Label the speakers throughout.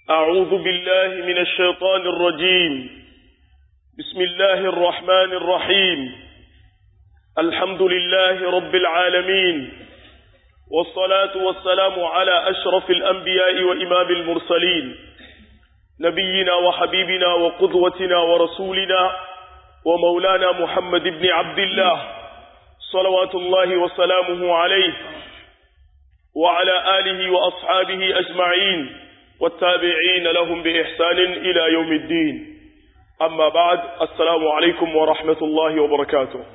Speaker 1: أعوذ بالله من الشيطان الرجيم بسم الله الرحمن الرحيم الحمد لله رب العالمين والصلاة والسلام على أشرف الأنبياء وإمام المرسلين نبينا وحبيبنا وقدوتنا ورسولنا ومولانا محمد بن عبد الله صلوات الله وسلامه عليه وعلى آله وأصحابه أجمعين والتابعين لهم بإحسان إلى يوم الدين أما بعد السلام عليكم ورحمة الله وبركاته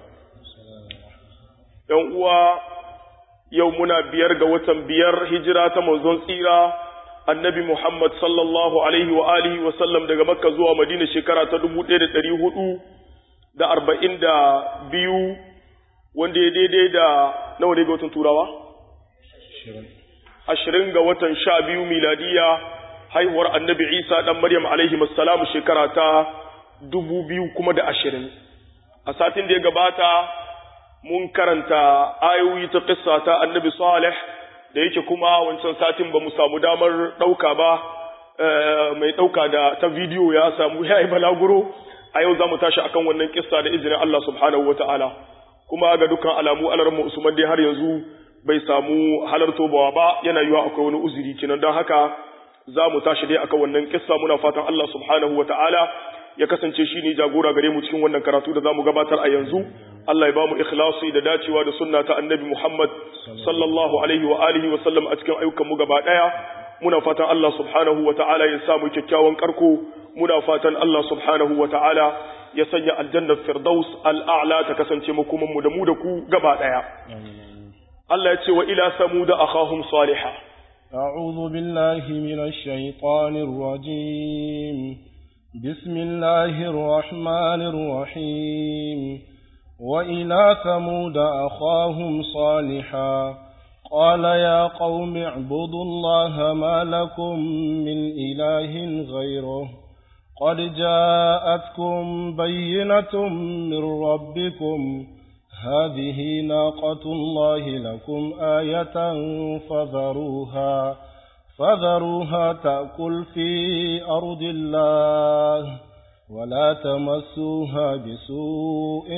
Speaker 1: يوم يومنا بيرغ وتنبير هجرة منزون سيرة annabi Muhammad sallallahu alaihi wa alihi wa sallam daga Makka zuwa Madina shekara ta dubu ɗaya da ɗari hudu da arba'in da biyu wanda ya daidai da nawa ne ga watan turawa? ashirin ga watan sha biyu miladiya haihuwar annabi Isa ɗan Maryam alaihi salamu shekara ta dubu biyu kuma da ashirin. A satin da ya gabata mun karanta ayoyi ta ƙissa ta annabi Salih da yake kuma wancan satin ba mu samu damar ɗauka ba mai ɗauka da ta bidiyo ya samu ya yi balaguro a yau za mu tashi akan wannan kissa da izinin Allah subhanahu wa ta'ala kuma ga dukkan alamu alarmu Usman dai har yanzu bai samu halarto bawa ba yana yiwa akwai wani uzuri kenan don haka za mu tashi dai akan wannan kissa muna fatan Allah subhanahu wa ta'ala ya kasance shi ne jagora gare mu cikin wannan karatu da za mu gabatar a yanzu Allah ya ba mu ikhlasi da dacewa da sunna ta annabi Muhammad sallallahu alaihi wa alihi wa sallam a cikin ayyukan mu gaba daya muna fatan Allah subhanahu wa ta'ala ya samu kyakkyawan karko muna fatan Allah subhanahu wa ta'ala ya sanya aljannar firdaus al'a'la ta kasance makoman mu da mu da ku gaba daya Allah ya ce wa ila samuda akhahum salihah
Speaker 2: أعوذ بالله من الشيطان الرجيم بسم الله الرحمن الرحيم وإلى ثمود أخاهم صالحا قال يا قوم اعبدوا الله ما لكم من إله غيره قد جاءتكم بينة من ربكم هذه ناقة الله لكم آية فذروها فذروها تأكل في أرض الله ولا تمسوها بسوء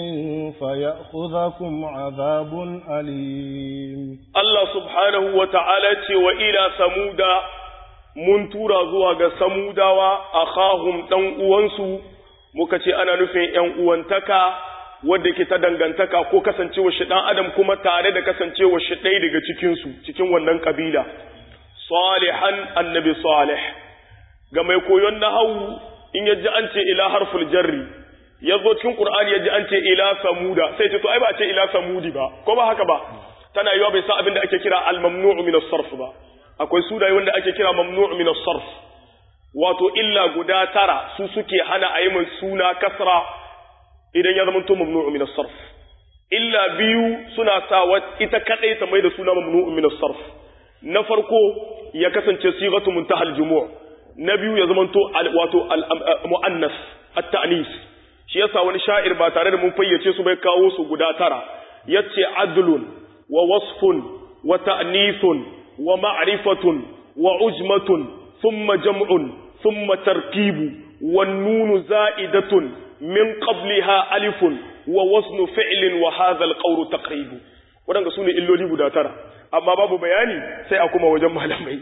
Speaker 2: فيأخذكم عذاب أليم
Speaker 1: الله سبحانه وتعالى وإلى ثمود mun tura zuwa ga samudawa a kahun ɗan uwansu muka ce ana nufin ‘yan uwantaka wadda ke ta dangantaka ko kasancewa shi ɗan adam kuma tare da kasancewa shi ɗaya daga cikinsu cikin wannan ƙabila salihan annabi salih ga mai koyon nahawu in yaji an ce ila harful jarri ya zo cikin qur'ani yaji an ce ila samuda sai ce to ai ba a ce ila samudi ba ko ba haka ba tana yiwa bai sa abin da ake kira al mamnu'u min as-sarf ba akwai sunaye wanda ake kira mamnu'u min as-sarf wato illa guda tara su suke hana a yi suna kasra idan ya zama to mamnu'u min as-sarf illa biyu suna sa ita kadai ta mai da suna mamnu'u min as-sarf na farko ya kasance sighatu muntahal jumu' na biyu ya zamanto wato mu'annas at-ta'nis shi yasa wani sha'ir ba tare da mun fayyace su bai kawo su guda tara yace adlun wa wasfun wa ta'nisun wa ma'rifatun wa ujmatun thumma jam'un thumma tarkibu wan nunu za'idatun min qabliha alifun wa wasnu fi'lin wa hadha al-qawlu taqribu wadanga sune illoli guda tara amma babu bayani sai a kuma wajen malamai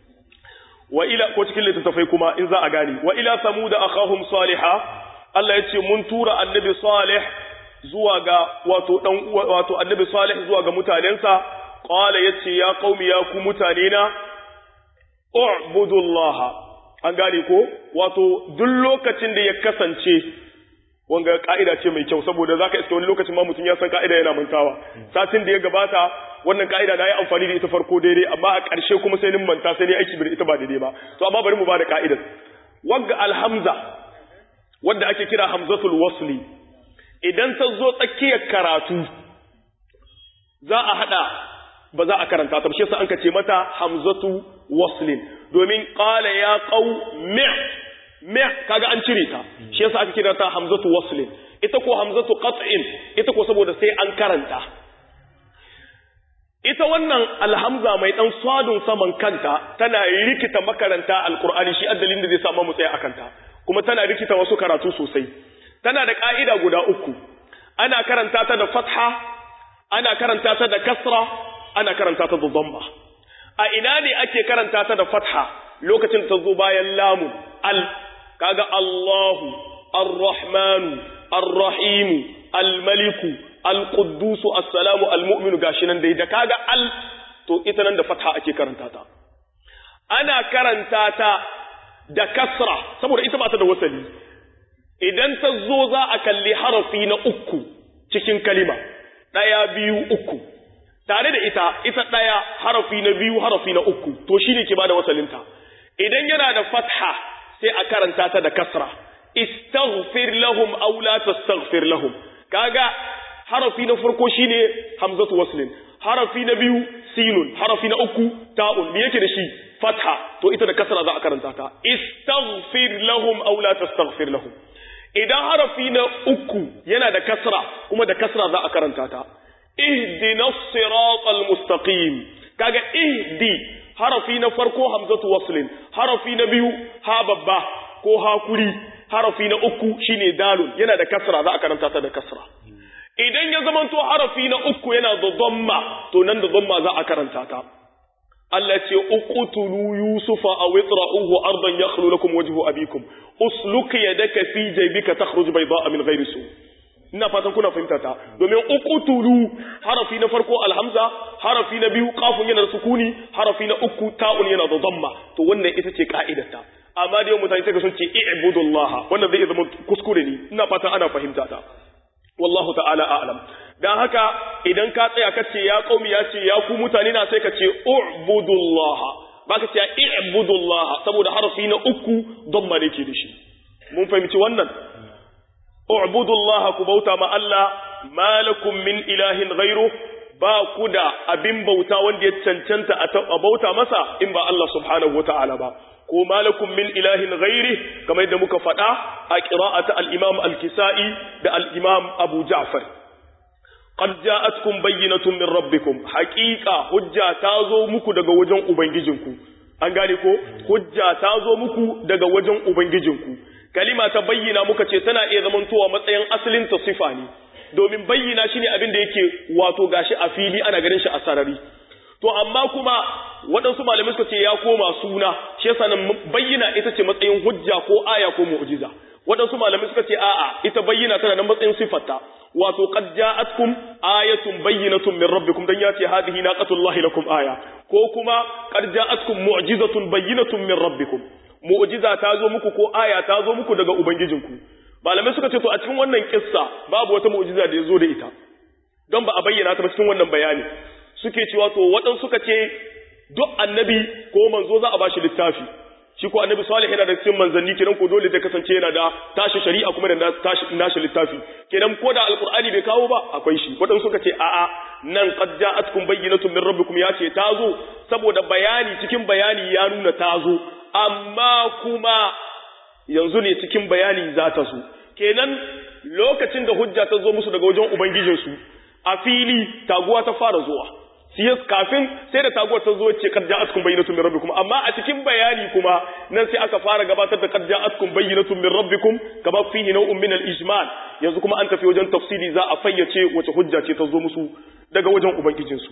Speaker 1: wa ila ko cikin littattafai kuma in za a gane wa ila samuda akhahum salihah Allah yace mun tura annabi salih zuwa ga wato dan wato annabi salih zuwa ga mutanensa qala yace ya qaumi ya ku mutane na u'budullaha an gane ko wato duk lokacin da ya kasance wanga ka'ida ce mai kyau saboda zaka iske wani lokacin ma mutum ya san ka'ida yana mantawa satin da ya gabata wannan ka'ida na yi amfani da ita farko daidai amma a ƙarshe kuma sai nin manta sai ni aiki da ita ba daidai ba to amma bari mu ba da ka'idar wagga alhamza wanda ake kira hamzatul wasli idan ta zo tsakiyar karatu za a hada ba za a karanta ta shi yasa an ce mata hamzatu waslin domin qala ya qaw mi mi kaga an cire ta shi yasa aka kira ta hamzatu waslin ita ko hamzatu qat'in ita ko saboda sai an karanta ita wannan alhamza mai dan swadun saman kanta tana rikita makaranta alqur'ani shi addalin da zai samu mu tsaya akan ta kuma tana rikita wasu karatu sosai tana da ka'ida guda uku ana karanta ta da fatha ana karanta ta da kasra ana karanta ta da dhamma a ina ne ake karanta ta da fatha lokacin ta zo bayan lamu al kaga Allahu ar-rahmanu ar-rahimu al-maliku al-quddus as-salamu al-mu'minu gashi nan dai da kaga al to ita nan da fatha ake karanta ta ana karanta ta da kasra saboda ita ba ta da wasali idan ta zo za a kalli harafi na uku cikin kalima ɗaya biyu uku tare da ita ita ɗaya harafi na biyu harafi na uku to shi ne ke ba da wasalinta idan yana da fatha sai a karanta ta da kasra istaghfir lahum aw la tastaghfir lahum kaga harafi na farko shine hamzatu waslin harafi na biyu sinun harafi na uku ta'un me yake da shi fatha to ita da kasra za a karanta ta istaghfir lahum aw la tastaghfir lahum idan harafi na uku yana da kasra kuma da kasra za a karanta ta ihdinas siratal mustaqim kaga ihdi harafi na farko hamzatu waslin harafi na biyu ha babba ko hakuri harafi na uku shine dalun yana da kasra za a karanta ta da kasra idan ya zamanto harafi na uku yana da dhamma to nan da dhamma za a karanta ta Allah ce uqtulu yusufa aw itra'uhu ardan yakhlu lakum wajhu abikum usluk yadaka fi jaybika takhruj bayda'a min ghayri su ina fatan kuna fahimta ta domin uqtulu harafi na farko alhamza harafi na biyu qafun yana da sukuni harafi na uku ta'un yana da dhamma to wannan ita ce ka'idarta amma da yau mutane sai sun ce i'budullah wannan zai zama kuskure ne ina fatan ana fahimta ta wallahu ta'ala a'lam dan haka idan ka tsaya ka ce ya qaumi ya ce ya ku mutane na sai ka ce u'budullah baka ce i'budullah saboda harafi na uku dhamma ne ke da shi mun fahimci wannan u'budullah ku bauta ma Allah malakum min ilahin ghairu ba ku da abin bauta wanda ya cancanta a bauta masa in ba Allah subhanahu wata'ala ba ko malakum min ilahin ghairi kamar yadda muka faɗa a qira'ata al-imam al-kisa'i da al-imam abu ja'far qad ja'atkum bayyinatun min rabbikum haqiqa hujja ta zo muku daga wajen ubangijinku an gane ko hujja ta zo muku daga wajen ubangijinku kalima ta bayyana muka ce tana iya zamantowa matsayin asalin ta sifa ne domin bayyana shine abin da yake wato gashi a fili ana ganin shi a sarari to amma kuma waɗansu malamai suka ce ya koma suna shi yasa nan bayyana ita ce matsayin hujja ko aya ko mu'jiza waɗansu malamai suka ce a'a ita bayyana tana nan matsayin sifarta wato qad ja'atkum ayatun bayyinatun min rabbikum dan yace hadhihi naqatullahi lakum aya ko kuma qad ja'atkum mu'jizatun bayyinatun min rabbikum mu'jiza ta zo muku ko aya ta zo muku daga ubangijinku malamai suka ce to a cikin wannan kissa babu wata mu'jiza da ya zo da ita don ba a bayyana ta ba cikin wannan bayani suke cewa to waɗansu suka ce duk annabi ko manzo za a bashi littafi shi ko annabi salih yana da cikin manzanni kenan ko dole zai kasance yana da tashi shari'a kuma da tashi nashi littafi kenan ko da alqur'ani bai kawo ba akwai shi waɗansu suka ce a'a nan qad ja'atkum bayyinatun min rabbikum ya ce ta zo saboda bayani cikin bayani ya nuna ta zo amma kuma yanzu ne cikin bayani za ta zo kenan lokacin da hujja ta zo musu daga wajen ubangijinsu a fili taguwa ta fara zuwa siyas kafin sai da taguwar ta zo ce kad ja'atkum bayyinatun min rabbikum amma a cikin bayani kuma nan sai aka fara gabatar da kad ja'atkum bayyinatun min rabbikum kama fihi naw'un min al-ijmal yanzu kuma an tafi wajen tafsiri za a fayyace wace hujja ce ta zo musu daga wajen ubangijinsu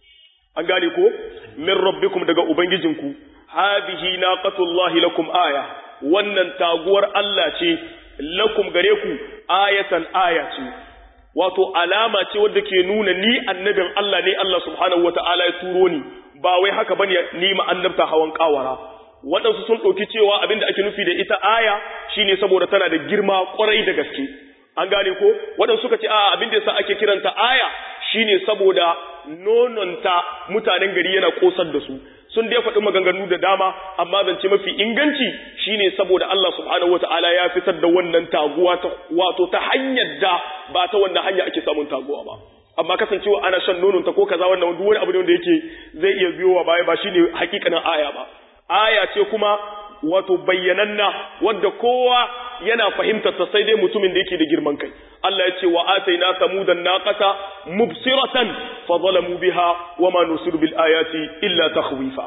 Speaker 1: an gane ko min rabbikum daga ubangijinku hadhihi naqatullahi lakum aya wannan taguwar Allah ce lakum gare ku ayatan aya ce wato alama ce wadda ke nuna ni annabin Allah ne Allah subhanahu wata'ala ya turo ni ba wai haka bane ni ma annabta hawan kawara waɗansu sun ɗauki cewa abinda ake nufi da ita aya shine saboda tana da girma kwarai da gaske an gane ko waɗansu suka ce a abinda yasa ake kiranta aya shine saboda nononta mutanen gari yana kosar da su sun dai faɗi maganganu da dama amma zance mafi inganci shine saboda Allah subhanahu wata'ala ya fitar da wannan taguwa ta wato ta hanyar da ba ta wannan hanya ake samun taguwa ba amma kasancewa ana shan nonon ta ko kaza wannan duk wani abu ne wanda yake zai iya biyowa baya ba shine hakikanin aya ba aya ce kuma wato bayyananna wadda kowa yana fahimtar ta sai dai mutumin da yake da girman kai Allah ya ce wa ataina samudan naqata mubsiratan fa zalamu biha wa ma nusiru bil ayati illa takhwifa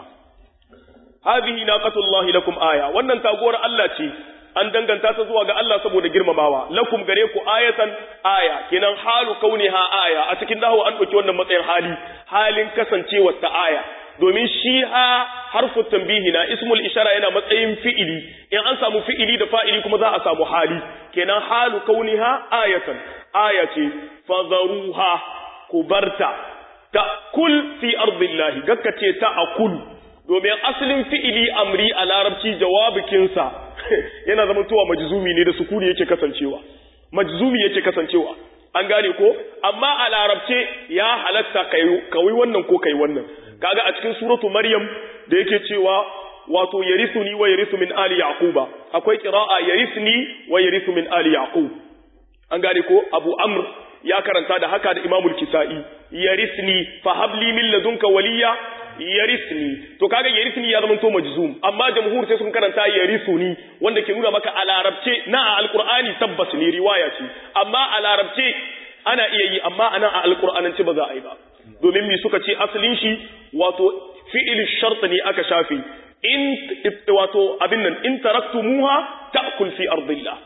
Speaker 1: hadhihi naqatullahi lakum aya wannan taguwar Allah ce an danganta ta zuwa ga Allah saboda girmamawa lakum gare ku ayatan aya kenan halu kauniha aya a cikin dawo an dauki wannan matsayin hali halin kasancewar ta aya domin shi ha harfu tambihi na ismul ishara yana matsayin fi'ili in an samu fi'ili da fa'ili kuma za a samu hali kenan halu kauniha ayatan aya ce fadharuha kubarta ta'kul fi ardillahi gakkace ta akul domin asalin fi'ili amri a larabci jawabikinsa yana zama tuwa majzumi ne da sukuni yake kasancewa majzumi yake kasancewa an gane ko amma a larabce ya halatta kawai wannan ko kai wannan kaga a cikin suratu maryam da yake cewa wato yarithuni wa yarithu min ali yaquba akwai qira'a yarithni wa yarithu min ali yaqub an gane ko abu amr ya karanta da haka da imamul kisa'i yarithni fa habli min ladunka waliya yarisni to kaga yarisni ya zama to majzum amma jamhur sai sun karanta yarisuni wanda ke nuna maka a larabce na a alqur'ani tabbas ne riwaya ce amma a larabce ana iya yi amma anan a alqur'anance ba za a yi ba domin mi suka ce asalin shi wato fi'il shart ne aka shafe in wato abin nan in taraktumuha ta'kul fi ardillah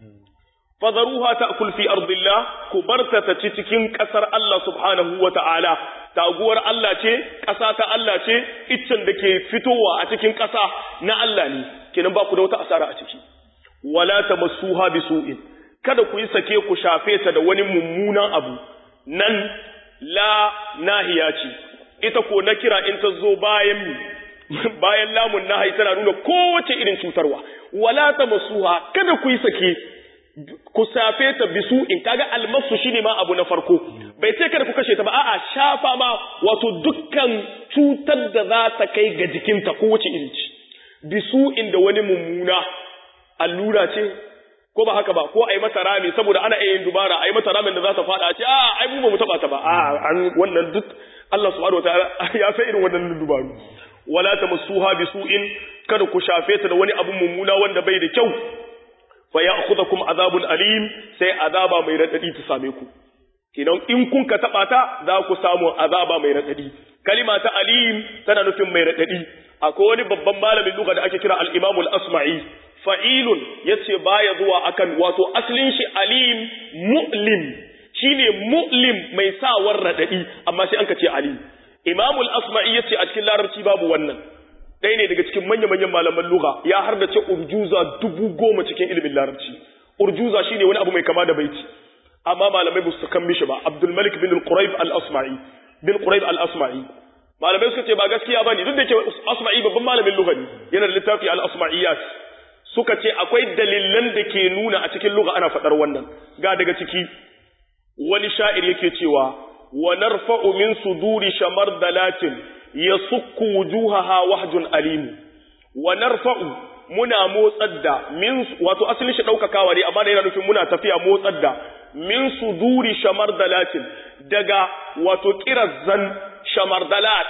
Speaker 1: fadaruha ta'kul fi ardillah ku barta ta ci cikin kasar Allah subhanahu wa ta'ala taguwar Allah ce ƙasa ta Allah ce iccen da ke fitowa a cikin ƙasa na Allah ne kenan ba ku da wata asara a ciki wala tamassuha bisu'in kada ku yi sake ku shafe ta da wani mummunan abu nan la nahiya ce ita ko na kira in ta zo bayan bayan lamun nahi tana nuna kowace irin cutarwa wala tamassuha kada ku yi sake ku safe ta bisu in kaga almasu shine ma abu na farko bai ce kada ku kashe ta ba a'a shafa ma wato dukkan cutar da za ta kai ga jikinta ko wace iri ce bisu inda wani mummuna allura ce ko ba haka ba ko ai mata rami saboda ana yin dubara ai mata ramin da za ta fada ce a ai mu ba mu taba ta ba a an wannan duk Allah subhanahu wataala ya san irin wannan dubaru wala tamassuha bisu'in kada ku shafe ta da wani abu mummuna wanda bai da kyau fa ya'khudhukum azabun alim sai azaba mai radadi ta same ku kinan in kun ka taba ta za ku samu azaba mai radadi kalima ta alim tana nufin mai radadi akwai wani babban malamin lugha da ake kira al-imam al-asma'i fa'ilun yace baya zuwa akan wato aslin shi alim mu'lim shine mu'lim mai sawar radadi amma sai an ka ce alim imam al-asma'i yace a cikin larabci babu wannan ɗaya ne daga cikin manya-manyan malaman lugha ya har da ce urjuza dubu goma cikin ilimin larabci urjuza shine wani abu mai kama da baiti amma malamai ba su kan mishi ba abdul malik bin al-quraib al-asma'i bin quraib al-asma'i malamai suka ce ba gaskiya bane duk da ke asma'i babban malamin lugha ne yana da littafi al-asma'iyat suka ce akwai dalilan da ke nuna a cikin lugha ana faɗar wannan ga daga ciki wani sha'ir yake cewa wa narfa'u min suduri shamar dalatin yasukku wujuhaha wahjun alim wa narfa'u muna motsar da min wato asalin shi daukakawa ne amma da yana nufin muna tafiya motsar da min suduri shamardalatin daga wato kirazan shamardalat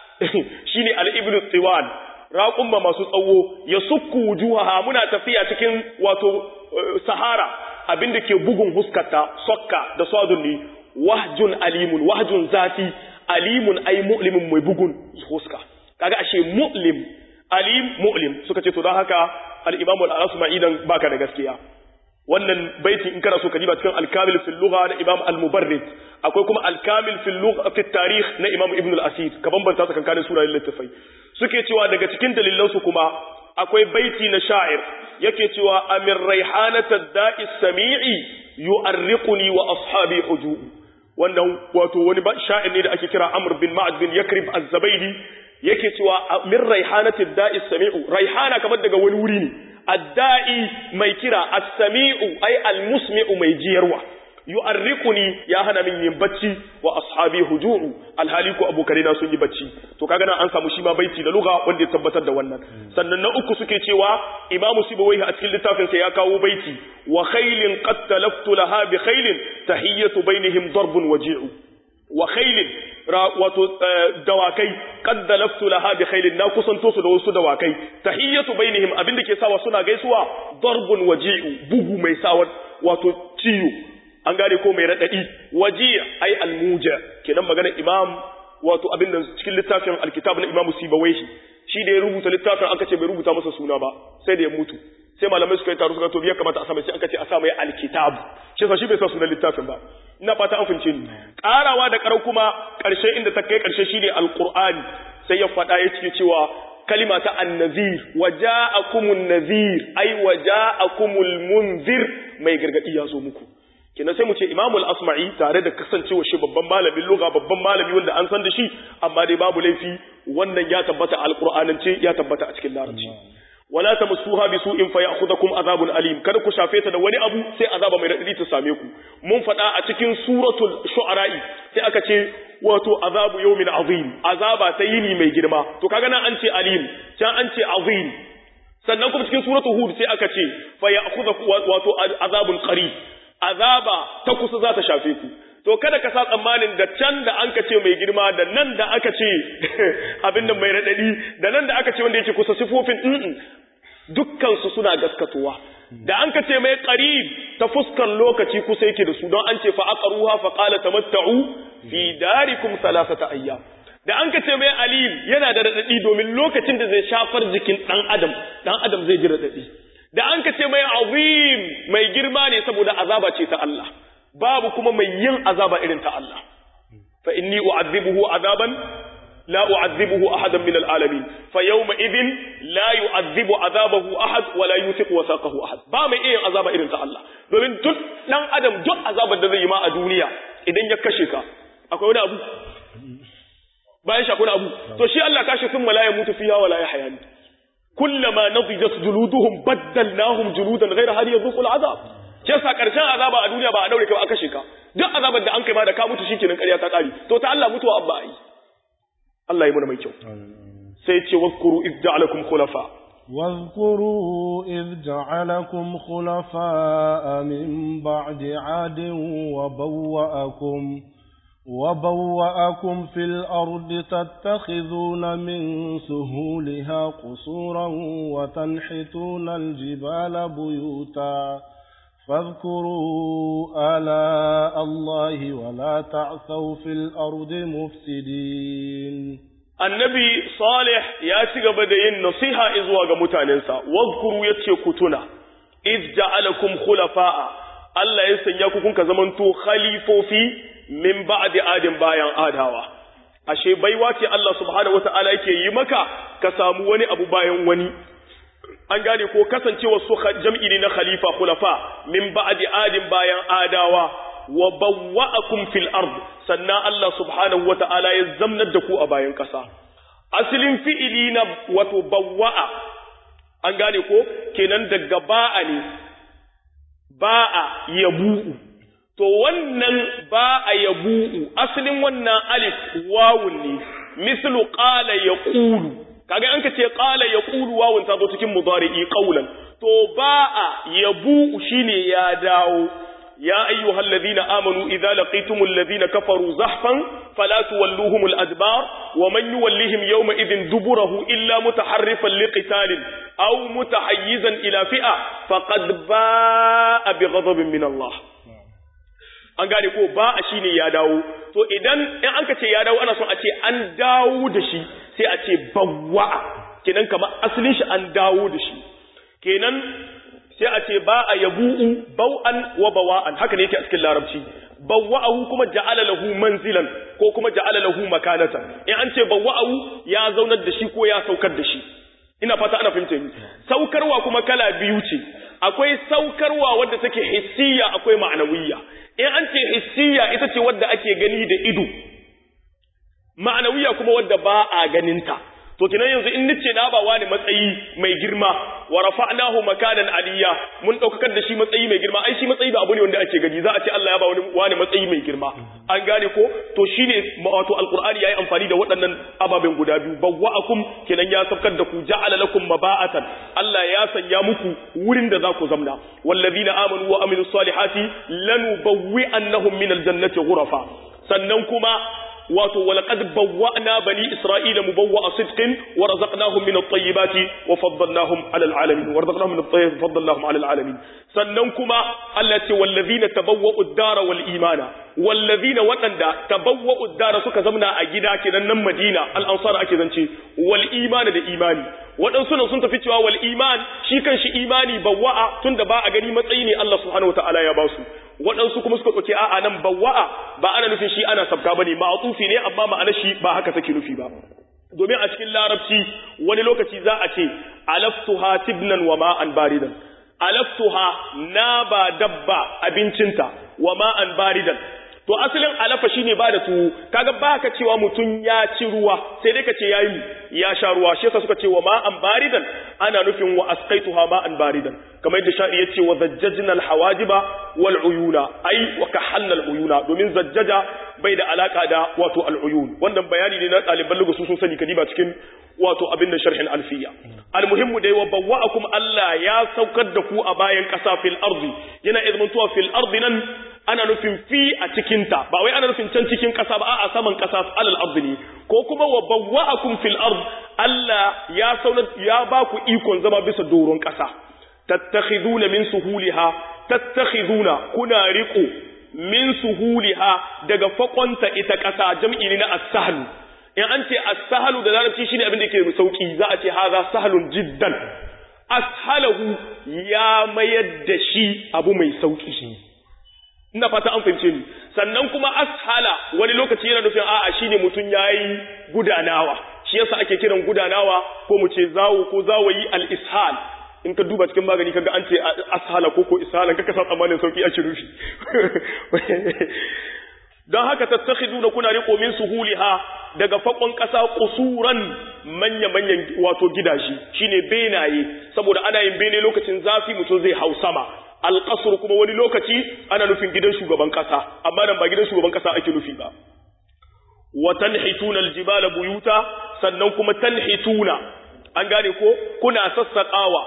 Speaker 1: shine al-ibnu tiwan raqumma masu tsawo yasukku wujuhaha muna tafiya cikin wato sahara abinda ke bugun huskata sokka da sadunni wahjun alimun wahjun zati alimun ay mu'limun mai bugun huska kaga ashe mu'lim alim mu'lim suka ce to don haka al-imam al-asma'i dan baka da gaskiya wannan baiti in kana so ka diba cikin al-kamil fil lugha na imam al-mubarrid akwai kuma al-kamil fil lugha fi tarikh na imam ibn al-asir ka bambanta tsakanin sunayen littafai suke cewa daga cikin dalilan su kuma akwai baiti na sha'ir yake cewa amir raihanata da'i sami'i yu'arriquni wa ashabi huju'u wannan wato wani sha'ir ne da ake kira Amr bin Ma'ad bin Yakrib Az-Zabaidi yake cewa min raihanatid da'i sami'u raihana kamar daga wani wuri ne ad-da'i mai kira as-sami'u ay al-musmi'u mai jiyarwa yu'arriquni ya hana min yin bacci wa ashabi huju'u alhali ko abokai na sun yi bacci to kaga nan an samu shi ma baiti da lugha wanda ya tabbatar da wannan sannan na uku suke cewa imamu sibawaihi a cikin littafin sa ya kawo baiti wa khailin qad talaftu laha bi khailin tahiyatu bainihim darbun waji'u wa khailin wato dawakai qad dalaftu laha bi khailin na kusanto su da wasu dawakai tahiyatu bainihim abinda ke sawa suna gaisuwa darbun waji'u bugu mai sawa wato ciyo an gane ko mai radadi waji ai almuja kenan magana imam wato abinda cikin littafin alkitab na imam sibawaihi shi da ya rubuta littafin aka ce bai rubuta masa suna ba sai da ya mutu sai malamai suka yi taro suka to ya kamata a sa mai sai aka ce a sa mai alkitab shi sa shi bai sa sunan littafin ba ina fata an fince ni karawa da karau kuma karshe inda ta kai karshe shine alqur'ani sai ya faɗa ya ce cewa kalima ta annazir waja'akumun nazir ai waja'akumul munzir mai gargadi ya zo muku kenan sai mu ce imamul asma'i tare da kasancewa shi babban malamin lugha babban malami wanda an san da shi amma dai babu laifi wannan ya tabbata alqur'anance ya tabbata a cikin larabci wala tamassuha bi su'in fa ya'khudhukum azabun alim kada ku shafe ta da wani abu sai azaba mai radadi ta same ku mun faɗa a cikin suratul shu'ara'i sai aka ce wato azabu yawmin azim azaba ta yini mai girma to kaga nan an ce alim can an ce azim sannan kuma cikin suratul hud sai aka ce fa ya'khudhukum wato azabun qarib azaba ta kusa za ta shafe ku to kada ka sa tsammanin da can da an ka ce mai girma da nan da aka ce abin da mai raɗaɗi da nan da aka ce wanda yake kusa sifofin ɗin dukkansu suna gaskatowa da an ka ce mai qarib ta fuskar lokaci kusa yake da su don an ce fa aqruha fa qala tamatta'u fi darikum thalathata ayyam da an ka ce mai alim yana da raɗaɗi domin lokacin da zai shafar jikin ɗan adam ɗan adam zai ji raɗaɗi da an ka ce mai azim mai girma ne saboda azaba ce ta Allah babu kuma mai yin azaba irin ta Allah fa inni u'adhibuhu azaban la u'adhibuhu ahadan min al'alamin fa yawma idhin la yu'adhibu azabahu ahad wa la yuthiqu wasaqahu ahad ba mai yin azaba irin ta Allah domin duk dan adam duk azabar da zai yi ma a duniya idan ya kashe ka akwai wani abu bayan shi akwai abu to shi Allah kashe sun la yamutu fiha wa la yahya kullama nadijat juluduhum baddalnahum juludan ghayra hal yadhuqu al'azab kesa karshen azaba a duniya ba a daure kai aka kashe ka duk azabar da an kai ma da ka mutu shikenan ƙarya ta kare to ta Allah mutuwa abba ai Allah ya muna mai kyau sai ce wazkuru iz ja'alakum khulafa
Speaker 2: واذكروا إذ جعلكم خلفاء من بعد عاد وبوأكم وبوأكم في الأرض تتخذون من سهولها قصورا وتنحتون الجبال بيوتا فاذكروا آلاء الله ولا تعثوا في الأرض مفسدين
Speaker 1: annabi salih ya ci gaba da yin nasiha zuwa ga mutanensa wadhkuru yace ku tuna iz ja'alakum khulafa'a Allah ya sanya ku kunka zamanto khalifofi min ba'di adin bayan adawa ashe baiwa ce Allah subhanahu wata'ala yake yi maka ka samu wani abu bayan wani an gane ko kasancewa su jam'i ne na khalifa khulafa min ba'di adin bayan adawa wa bawwa'akum fil ard sannan Allah subhanahu wata'ala ya zamnar da ku a bayan ƙasa asalin fi'ili na wato bawwa'a an gane ko kenan daga ba'a ne ba'a yabu'u to wannan ba'a yabu'u asalin wannan alif wawun ne mislu qala yaqulu kaga an ka ce qala yaqulu wawun ta zo cikin mudari'i qawlan to ba'a yabu'u shine ya dawo يا أيها الذين آمنوا إذا لقيتم الذين كفروا زحفا فلا تولوهم الأدبار ومن يوليهم يومئذ دبره إلا متحرفا لقتال أو متحيزا إلى فئة فقد باء بغضب من الله an gane ko ba a shine ya dawo to idan in an ka ce ya dawo ana son a ce an dawo da shi sai a ce bawwa kenan kamar asalin shi an dawo da shi kenan sai a ce ba a yabu'u bau'an wa bawa'an haka ne yake a cikin larabci bawwa'ahu kuma ja'ala lahu manzilan ko kuma ja'ala lahu makanatan in an ce bawwa'ahu ya zaunar da shi ko ya saukar da shi ina fata ana fahimta ni saukarwa kuma kala biyu ce akwai saukarwa wadda take hissiya akwai ma'anawiyya in an ce hissiya ita ce wadda ake gani da ido ma'anawiyya kuma wadda ba a ganinta to kinan yanzu in nace na ba wani matsayi mai girma wa rafa'nahu makanan aliyya mun daukakar da shi matsayi mai girma ai shi matsayi ba abu ne wanda ake gani za a ce Allah ya ba wani wani matsayi mai girma an gane ko to shine wato alqur'ani yayi amfani da waɗannan ababen guda biyu bawwa'akum kinan ya safkar da ku ja'ala lakum maba'atan Allah ya sanya muku wurin da za ku zamna wallazina amanu wa amilus salihati lanubawwi'annahum minal jannati ghurafa sannan kuma wato walaqad bawwa'na bani isra'ila mubawwa'a sidqin wa razaqnahum min at-tayyibati wa faddalnahum 'ala al-'alamin wa razaqnahum min at-tayyibati wa faddalnahum 'ala al-'alamin sannan kuma Allah ce wallazina tabawwa'u ad-dara wal imana wallazina waɗanda tabawwa'u ad-dara suka zamna a gida kenan nan Madina al-ansar ake zance wal imana da imani waɗansu nan sun tafi cewa wal iman shi kan shi imani bawwa'a tunda ba a gani matsayi ne Allah subhanahu wataala ya ba su waɗansu kuma suka ɗauke a'a nan bawwa'a ba ana nufin shi ana sabka bane ma'atufi ne amma ma'ana shi ba haka take nufi ba domin a cikin larabci wani lokaci za a ce alaftuha tibnan wa ma'an baridan alaftuha na ba dabba abincinta wa ma'an baridan to asalin alafa shine ba da tuwo kaga baka cewa mutun ya ci ruwa sai dai ka ce yayi ya sha ruwa shi yasa suka ce wa ma'an baridan ana nufin wa asqaituha ma'an baridan kamar yadda sha'i yace wa zajjajna alhawajiba wal uyuna ai wa kahalna al uyuna domin zajjaja bai da alaka da wato al uyun wannan bayani ne na ɗaliban lugu sun sani kadiba cikin wato abin da sharhin alfiya almuhimmu dai wa bawwa'akum Allah ya saukar da ku a bayan ƙasa fil ardi yana izmantuwa fil ardi nan ana nufin fi a cikinta ba wai ana nufin can cikin ƙasa ba a saman ƙasa alal ardi ne ko kuma wa bawwa'akum fil ard Allah ya sauna ya ba ku ikon zama bisa doron ƙasa tattakhiduna min suhuliha tattakhiduna kuna riqo min suhuliha daga fakonta ita ƙasa jam'i ne na as-sahl in an ce as-sahlu da larabci shine abin da yake sauki za a ce haza sahlun jiddan ashalahu ya mayar da shi abu mai sauki shi ina fata an fahimce ni sannan kuma ashala wani lokaci yana nufin a'a shine mutun yayi gudanawa shi yasa ake kiran gudanawa ko mu ce zawo ko zawayi al-ishal in ka duba cikin magani kaga an ce ashala ko ko ishalan kaka sa tsammanin sauki ake nufi don haka tattakhiduna kuna riko min suhuliha daga fakon kasa kusuran manya-manyan wato gidaje shine benaye saboda ana yin bene lokacin zafi mutum zai hau sama alƙasur kuma wani lokaci ana nufin gidan shugaban ƙasa amma nan ba gidan shugaban ƙasa ake nufi ba wa tanhituna aljibala buyuta sannan kuma tanhituna an gane ko kuna sassaƙawa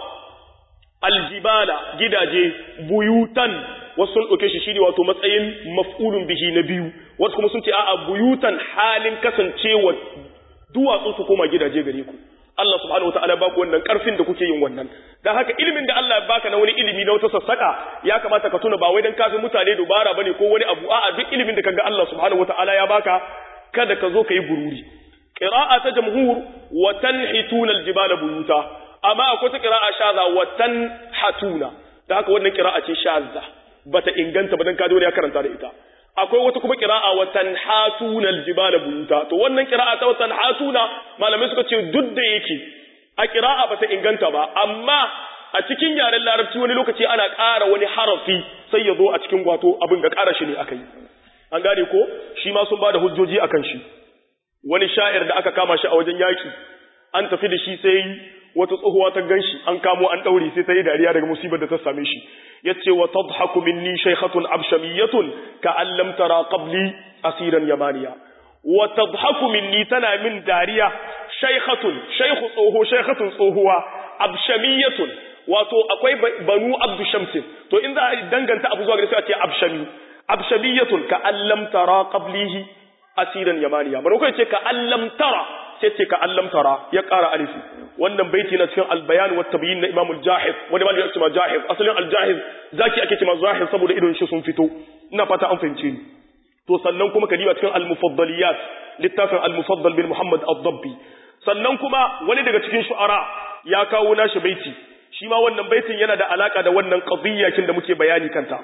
Speaker 1: aljibala gidaje buyutan wasu sun ɗauke shi shine wato matsayin maf'ulun bihi na biyu wasu kuma sun ce a'a buyutan halin kasancewa duwatsu su koma gidaje gare ku Allah subhanahu wataala ba ku wannan karfin da kuke yin wannan dan haka ilimin da Allah ya baka na wani ilimi na wata sassaka ya kamata ka tuna ba wai dan kafin mutane dubara bane ko wani abu a'a duk ilimin da kaga Allah subhanahu wataala ya baka kada ka zo kai gururi qira'a ta jamhur wa tanhituna aljibala buyuta amma akwai ta qira'a shaza wa tanhatuna dan haka wannan qira'a ce shazza bata inganta ba dan kaji wani ya karanta da ita akwai wata kuma kira'a wa tanhatuna aljibala buyuta to wannan kira'a ta tanhatuna malamai suka ce duk da yake a kira'a bata inganta ba amma a cikin yaren larabci wani lokaci ana ƙara wani harafi sai ya zo a cikin gwato abin da ƙara shi ne aka yi an gane ko shi ma sun ba da hujjoji akan shi wani sha'ir da aka kama shi a wajen yaki an tafi da shi sai wata tsohuwa ta ganshi an kamo an daure sai ta yi dariya daga musibar da ta same shi yace wa tadhaku minni shaykhatun abshamiyatun ka an lam tara qabli asiran yamaniya wa tadhaku minni tana min dariya shaykhatun shaykhu tsoho shaykhatun tsohuwa abshamiyatun wato akwai banu abdu shamsin to in za a danganta abu zuwa gare sai a ce abshami abshamiyatun ka an lam tara qablihi asiran yamaniya baro kai ce ka an lam tara sai ce ka allam tara ya ƙara alifi wannan baiti na cikin albayan wa tabyin na imam al-jahid wani malami ya ce ma jahid asalin al-jahid zaki ake ce ma zahid saboda idon shi sun fito ina fata an fahimce ni to sannan kuma kadiba cikin al-mufaddaliyat littafin al-mufaddal bil muhammad ad-dabbi sannan kuma wani daga cikin shu'ara ya kawo nashi baiti shi ma wannan baitin yana da alaka da wannan qadiyya kin da muke bayani kanta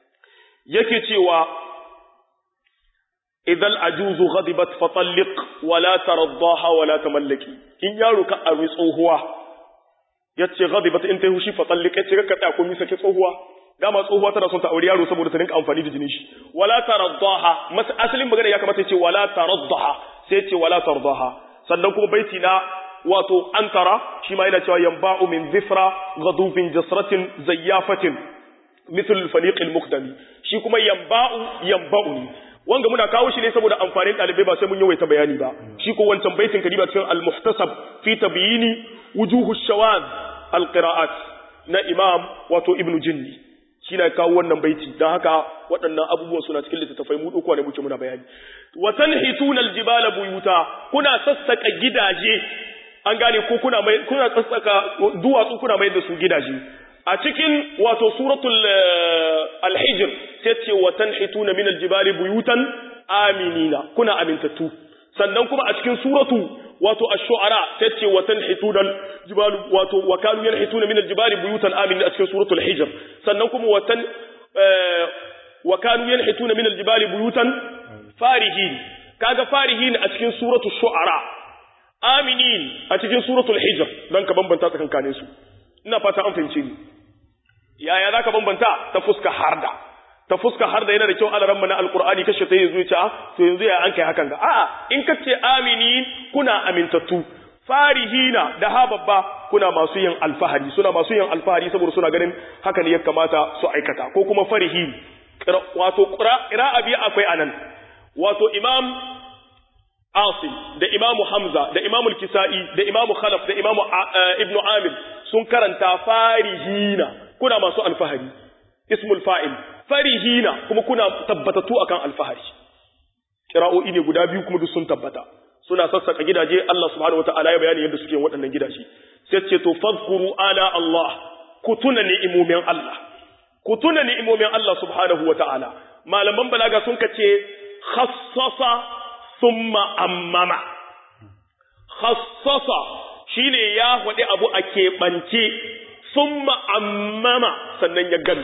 Speaker 1: yake cewa idan ajuzu ghadibat fatalliq wala taraddaha wala tamallaki in yaro ka aure tsohuwa yace ghadibat in tayi hushi fatalliq yace ka kada ko misa ke tsohuwa dama tsohuwa tana son ta aure yaro saboda ta rinka amfani da jinin shi wala taraddaha mas asalin magana ya kamata yace wala taraddaha sai yace wala tardaha sannan kuma baiti na wato antara shi ma yana cewa yanba'u min zifra ghadufin jasratin zayyafatin mithl al-faliq al-muqdami shi kuma yanba'u yanba'u wanga muna kawo shi ne saboda amfanin dalibai ba sai mun yawaita bayani ba shi ko wancan baitin kadiba cikin al-muhtasab fi tabyini wujuhu shawaz al-qira'at na imam wato ibnu jinni shi na kawo wannan baiti don haka waɗannan abubuwan suna cikin littattafai mu ɗauko ne muke muna bayani wa tanhituna aljibala buyuta kuna sassaka gidaje an gane ko kuna mai kuna sassaka duwatsu kuna mai da su gidaje a cikin wato suratul al-hijr sai ce wa tanhituna min aljibali buyutan aminina kuna amintattu sannan kuma a cikin suratu wato ash-shu'ara sai ce wa tanhituna al-jibalu wato wa kanu yanhituna min al-jibali buyutan aminina a cikin suratul hijr sannan kuma wa tan wa kanu yanhituna min al-jibali buyutan farihin kaga farihin a cikin suratul shu'ara aminin a cikin suratul hijr dan ka bambanta tsakankanin su ina fata an fahimce ni yaya zaka bambanta ta fuska harda ta fuska harda yana da kyau alaran mana alqur'ani kashe ta yanzu ya to yanzu ya an kai hakan ga a'a in kace amini kuna amintattu farihina da ha babba kuna masu yin alfahari suna masu yin alfahari saboda suna ganin haka ne ya kamata su aikata ko kuma farihin wato qira'a bi akwai anan wato imam Asim da Imamu Hamza da Imamu Kisa'i da Imamu Khalaf da Imamu Ibn Amir sun karanta farihina kuna masu alfahari ismul fa'il farihina kuma kuna tabbatatu akan alfahari kira'o'i ne guda biyu kuma duk sun tabbata suna sassaka gidaje Allah subhanahu wata'ala ya bayani yadda suke waɗannan gidaje sai ce to fadhkuru ala Allah ku tuna ni'imomin Allah ku tuna ni'imomin Allah subhanahu wata'ala malaman balaga sun kace khassasa summa ammama khassasa shine ya faɗi abu a keɓance summa ammama sannan ya gani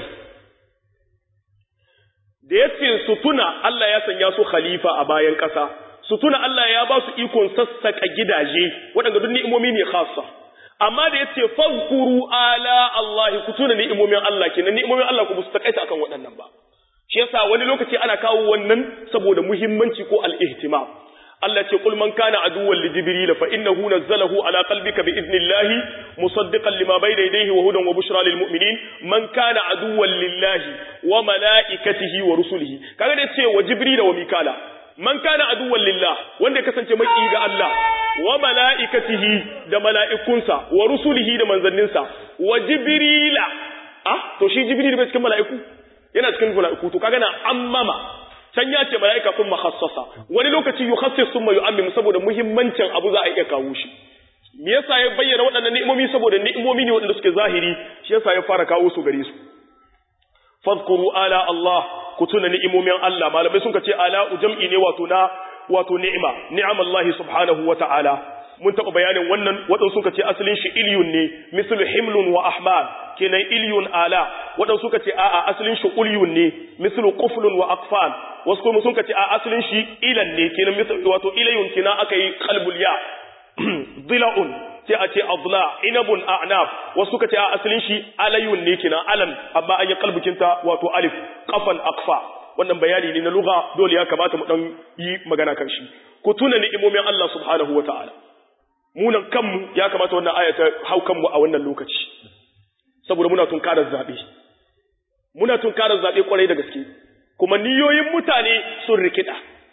Speaker 1: da ya ce su tuna Allah ya sanya su khalifa a bayan ƙasa su tuna Allah ya ba su ikon sassaƙa gidaje waɗanda duk ni'imomi ne khassa amma da ya ce fazkuru ala Allah ku tuna ni'imomin Allah kenan ni'imomin Allah ku ba su takaita akan waɗannan ba shi yasa wani lokaci ana kawo wannan saboda muhimmanci ko al-ihtimam Allah ce kul man kana aduwwan li jibril fa innahu nazzalahu ala qalbika bi idnillahi musaddiqan lima bayna yadayhi wa hudan wa bushra lil mu'minin man kana aduwwan lillahi wa malaikatihi wa rusulihi kaga da ce wa jibril wa mikala man kana aduwwan lillah wanda ya kasance maki ga Allah wa malaikatihi da mala'ikunsa wa rusulihi da manzanninsa wa jibrila ah to shi jibril bai cikin mala'iku yana cikin mala'iku to kaga na ammama can ya ce mala'ika kun makhassasa wani lokaci yukhassis summa yu'ammim saboda muhimmancin abu za a iya kawo shi me yasa ya bayyana waɗannan ni'imomi saboda ni'imomi ne waɗanda suke zahiri shi yasa ya fara kawo su gare su fadhkuru ala Allah ku tuna ni'imomin Allah malamai sun ce ala jam'i ne wato na wato ni'ima ni'amallahi subhanahu wa ta'ala mun taɓa bayanin wannan waɗansu suka ce asalin shi iliyun ne mislu himlun wa ahmad kenan iliyun ala waɗansu suka ce a'a asalin shi ulyun ne mislu quflun wa aqfal wasu kuma suka ce a asalin shi ilan ne kenan wato ilayun kenan aka yi qalbul ya dila'un sai a ce adla inabun a'nab wasu suka ce a asalin shi alayun ne kenan alam amma an yi kalbukinta wato alif qafan aqfa wannan bayani ne na lugha dole ya kamata mu dan yi magana kan shi ku tuna ni'imomin Allah subhanahu wataala munan kanmu ya kamata wannan aya ta hau kanmu a wannan lokaci saboda muna tunkarar zabe muna tunkarar zabe kwarai da gaske kuma niyoyin mutane sun rikida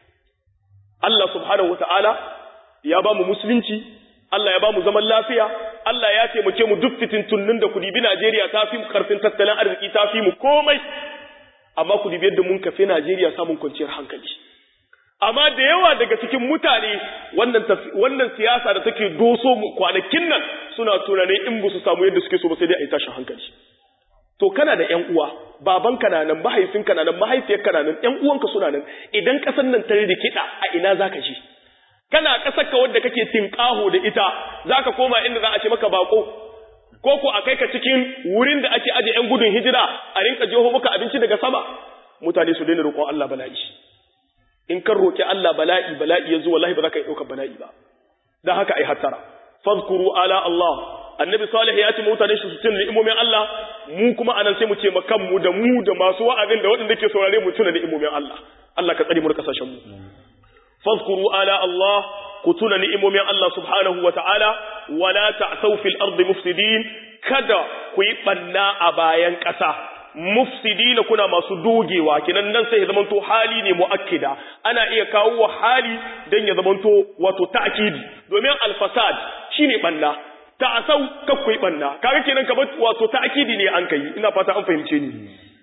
Speaker 1: Allah subhanahu wataala ya ba mu musulunci Allah ya ba mu zaman lafiya Allah ya taimake mu duk fitintunnin da kudi bi Najeriya ta fi karfin tattalin arziki ta fi mu komai amma kudi bi yadda mun kafe Najeriya samun kwanciyar hankali amma da yawa daga cikin mutane wannan wannan siyasa da take doso mu kwanakin nan suna tunanin in ba su samu yadda suke so ba sai dai a yi tashin hankali to kana da ƴan uwa babanka na nan mahaifinka na nan mahaifiyarka na nan ƴan uwanka suna nan idan ƙasar nan ta rikida a ina zaka je kana ƙasar ka wadda kake tinƙaho da ita zaka koma inda za a ce maka bako ko ko a kai ka cikin wurin da ake aje ƴan gudun hijira a rinka jeho maka abinci daga sama mutane su daina roƙon Allah bala'i in kan roƙi Allah bala'i bala'i yanzu wallahi ba za ka yi ɗaukar bala'i ba dan haka ai hattara fadhkuru ala Allah annabi salih ya ce mutane shi su tuna ni'imomin Allah mu kuma anan sai mu ce makan mu da mu da masu wa'azin da waɗanda ke saurare mu tuna ni'imomin Allah Allah ka tsare mu da kasashen mu fadhkuru ala Allah ku tuna ni'imomin Allah subhanahu wa ta'ala wala ta'thaw fil ardi mufsidin kada ku yi banna a bayan ƙasa mufsidina kuna masu dogewa kinan nan sai ya zamanto hali ne muakkida ana iya kawo wa hali dan ya zamanto wato ta'kidi domin al-fasad shine banna ta'asau kakwai banna kaga kenan kamar wato ta'kidi ne an kai ina fata an fahimce ni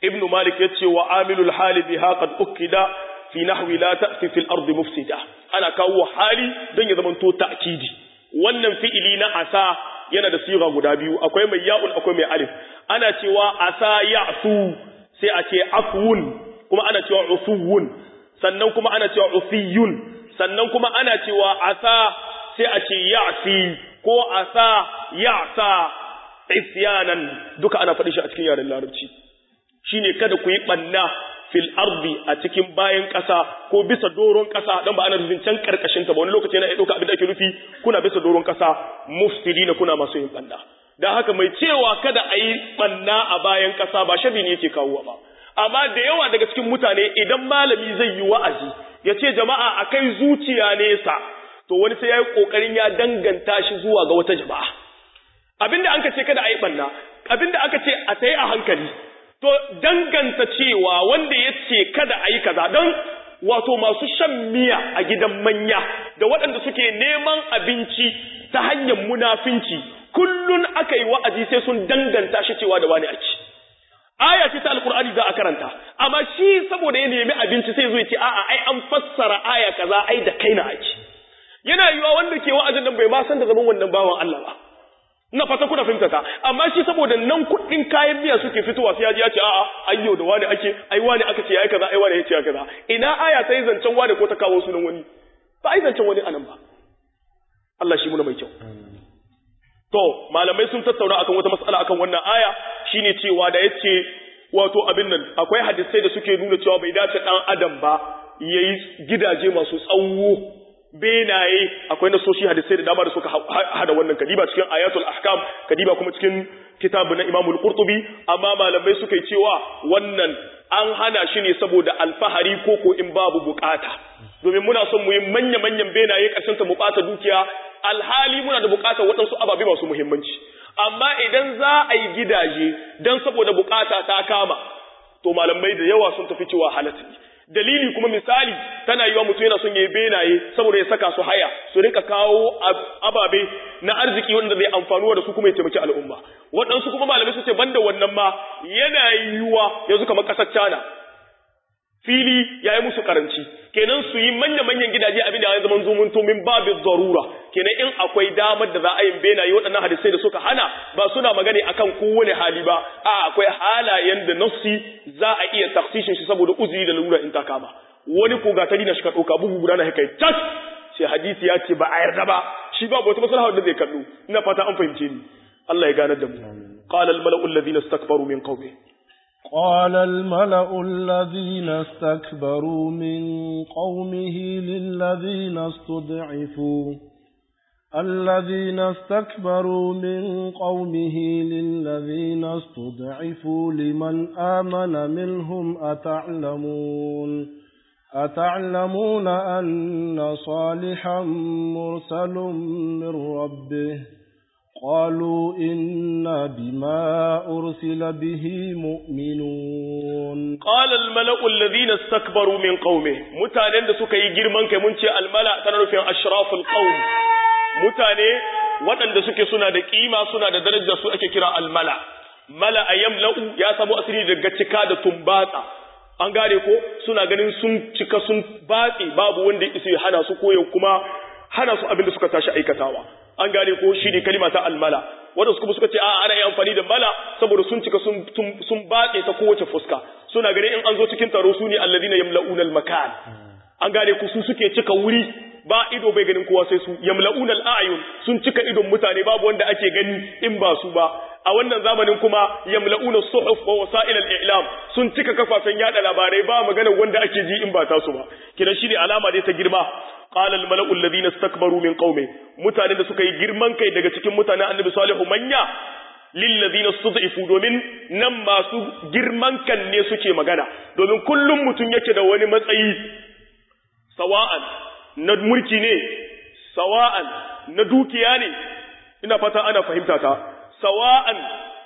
Speaker 1: ibn malik yace wa amilul hali biha qad ukida fi nahwi la ta'ti fil ardi mufsida ana kawo hali don ya zamanto ta'kidi wannan fi'ili na asa yana da siga guda biyu akwai mai ya'un akwai mai alif ana cewa asa ya'su sai a ce afwun kuma ana cewa ufuwun sannan kuma ana cewa ufiyun sannan kuma ana cewa asa sai a ce ya'si ko asa ya'sa isyanan duka ana faɗi shi a cikin yaren larabci shine kada ku yi banna fil ardi a cikin bayan ƙasa ko bisa doron ƙasa dan ba ana nufin can karkashin ta ba wani lokaci yana ɗauka abin da ake nufi kuna bisa doron ƙasa mufsidina kuna masu yin banna dan haka mai cewa kada a yi banna a bayan ƙasa ba shabi ne yake kawo ba amma da yawa daga cikin mutane idan malami zai yi wa'azi ya ce jama'a a kai zuciya nesa to wani sai ya yi ƙoƙarin ya danganta shi zuwa ga wata jama'a abinda an ka ce kada a yi ɓanna abinda aka ce a ta a hankali to danganta cewa wanda ya ce kada a yi kaza don wato masu shan miya a gidan manya da waɗanda suke neman abinci ta hanyar munafinci kullun aka yi wa'azi sai sun danganta shi cewa da wani ake aya ce ta alkur'ani za a karanta amma shi saboda ya nemi abinci sai zo ya ce a'a ai an fassara aya kaza ai da kaina ake yana yiwa wanda ke wa'azin nan bai ma san da zaman wannan bawan Allah ba ina fata kuna fahimta ta amma shi saboda nan kuɗin kayan miya suke fitowa sai ya ji ya ce a'a ayyo da wani ake ai wani aka ce ai kaza ai wani ya ce kaza ina aya ta yi zancen wani ko ta kawo sunan wani ba ai zancen wani anan ba Allah shi muna mai kyau to malamai sun tattauna akan wata mas'ala akan wannan aya shine cewa da yace wato abin nan akwai hadisai da suke nuna cewa bai dace dan adam ba yayi gidaje masu tsawo benaye akwai nasoshi hadisai da dama da suka hada wannan kadiba cikin ayatul ahkam kadiba kuma cikin kitabu na Imam al-Qurtubi amma malamai suka yi cewa wannan an hana shi ne saboda alfahari ko ko in babu bukata domin muna son mu yi manya manyan benaye kashin ta mu bata dukiya alhali muna da bukatar waɗansu ababe masu muhimmanci amma idan za a yi gidaje dan saboda bukata ta kama to malamai da yawa sun tafi cewa halatta ne dalili kuma misali tana yiwa mutum yana son ya yi benaye saboda ya saka su haya su rinka kawo ababe na arziki wanda zai amfanuwa da su kuma ya taimaki al'umma waɗansu kuma malamai su ce banda wannan ma yana yiwuwa yanzu kamar ƙasar China fili ya yi musu karanci kenan su yi manya-manyan gidaje abin da ya zama zumun min babu zarura kenan in akwai damar da za a yi benaye waɗannan hadisai da suka hana ba suna magana akan kowane hali ba a akwai halayen da nassi za a iya taksishin shi saboda uzuri da lura in ta kama wani ko gatari na shi ka ɗauka bugu guda na kai tas sai hadisi ya ce ba a yarda ba shi babu wata maslaha da zai kallo ina fata an fahimce ni Allah ya ganar da mu qala al mala'u alladhina istakbaru min qawmi
Speaker 2: قال الملأ الذين استكبروا من قومه للذين استضعفوا الذين استكبروا من قومه للذين استضعفوا لمن آمن منهم أتعلمون أتعلمون أن صالحا مرسل من ربه قالوا إنا بما أرسل به مؤمنون
Speaker 1: قال الملأ الذين استكبروا من قومه متانين da suka yi girman kai mun ce almala tana nufin ashraful qaum mutane waɗanda suke suna da kima suna da daraja su ake kira almala mala ayamla'u ya samu asiri daga cika da tumbatsa an gane ko suna ganin sun cika sun batse babu wanda ya hana su koyo kuma hana su abin da suka tashi aikatawa an gane ko shi ne kalima ta almala wanda kuma suka ce a ana yi amfani da mala saboda sun cika sun sun batse ta kowace fuska suna ganin in an zo cikin taro su ne alladina yamla'una almakan an gane ku su suke cika wuri ba ido bai ganin kowa sai su yamla'una al'ayun sun cika idon mutane babu wanda ake gani in ba su ba a wannan zamanin kuma yamla'una suhuf wa wasa'il al-i'lam sun cika kafafen yada labarai ba magana wanda ake ji in ba ta su ba kidan shi ne alama dai ta girma qala al-mala'u alladhina istakbaru min qaumi mutanen da suka yi girman kai daga cikin mutanen annabi salihu manya lillazina stud'ifu domin nan masu girman kan ne suke magana domin kullum mutum yake da wani matsayi sawa'an na mulki ne sawa'an na dukiya ne ina fata ana fahimta ta sawa'an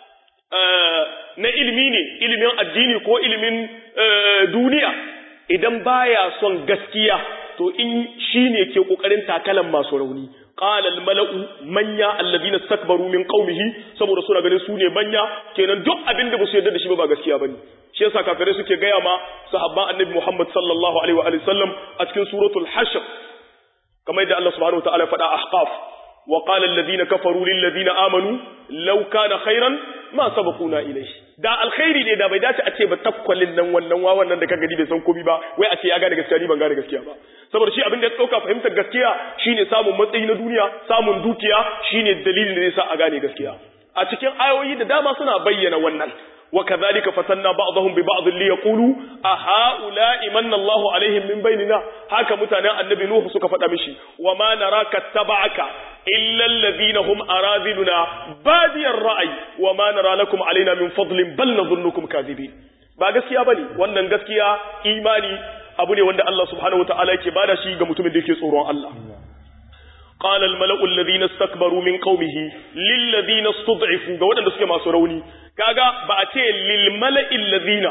Speaker 1: na ilimi ne ilimin addini ko ilimin duniya idan baya son gaskiya to in shine ke kokarin takalan masu rauni qala al mala'u manya alladhina istakbaru min qaumihi saboda suna ganin su ne manya kenan duk abin da ba su yarda da shi ba ba gaskiya bane shi yasa kafirai suke gaya ma sahabban annabi Muhammad sallallahu alaihi wa alihi sallam a cikin suratul hashr kamar yadda Allah subhanahu wataala ya faɗa ahqaf wa qala alladhina kafaru lil ladina amanu law kana khairan ma sabaquna ilayhi da alkhairi ne da bai dace a ce ba takkwalin nan wannan wawan nan da kaga bai san komai ba wai a ce ya gane gaskiya ni ban gane gaskiya ba saboda shi abin da ya dauka fahimtar gaskiya shine samun matsayi na duniya samun dukiya shine dalilin da zai sa a gane gaskiya a cikin ayoyi da dama suna bayyana wannan وكذلك فتنا بعضهم ببعض ليقولوا أهؤلاء من الله عليهم من بيننا هكا متانا النبي نوح سكا فدا مشي وما نراك اتبعك إلا الذين هم أراذلنا بادي الرأي وما نرى لكم علينا من فضل بل نظنكم كاذبين ba gaskiya bane wannan gaskiya imani abu ne wanda Allah subhanahu wataala yake bada shi ga mutumin da yake tsoron Allah قال الملأ الذين استكبروا من قومه للذين استضعفوا ga waɗanda suke masu rauni kaga ba a ce lil mala'il ladina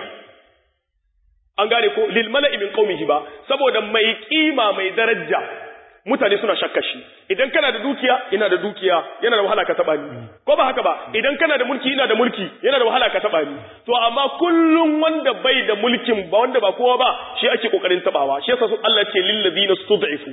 Speaker 1: an gane ko lil mala'i min qaumihi ba saboda mai kima mai daraja mutane suna shakka shi idan kana da dukiya ina da dukiya yana da wahala ka taba ni ko ba haka ba idan kana da mulki ina da mulki yana da wahala ka taba ni to amma kullum wanda bai da mulkin ba wanda ba kowa ba shi ake kokarin tabawa shi yasa Allah ce lil ladina stud'ifu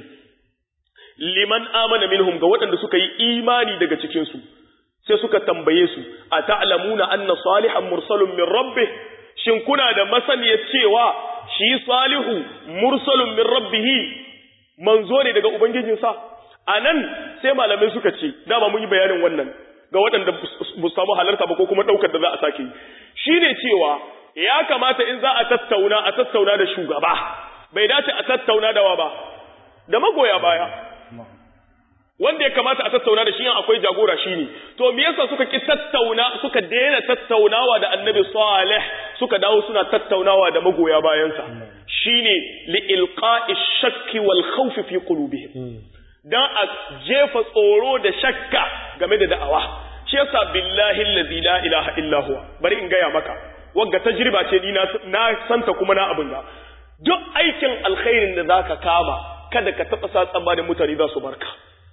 Speaker 1: liman amana minhum ga waɗanda suka yi imani daga cikin su sai suka tambaye su a ta'lamuna anna salihan mursalun min rabbih shin kuna da masaniyar cewa shi salihu mursalun min rabbih manzo ne daga ubangijinsa anan sai malamai suka ce dama mun yi bayanin wannan ga waɗanda bu samu halarta ba ko kuma ɗaukar da za a sake shine cewa ya kamata in za a tattauna a tattauna da shugaba bai dace a tattauna da wa ba da magoya baya wanda ya kamata a tattauna da shi yan akwai jagora shine to me yasa suka ki tattauna suka daina tattaunawa da annabi salih suka dawo suna tattaunawa da magoya bayansa shine li ilqa'i shakki wal khawf fi qulubihim dan a jefa tsoro da shakka game da da'awa shi yasa billahi allazi la ilaha illa huwa bari in gaya maka wagga tajriba ce ni na santa kuma na abin ga duk aikin alkhairin da zaka kama kada ka taba sa tsamba da mutane za su barka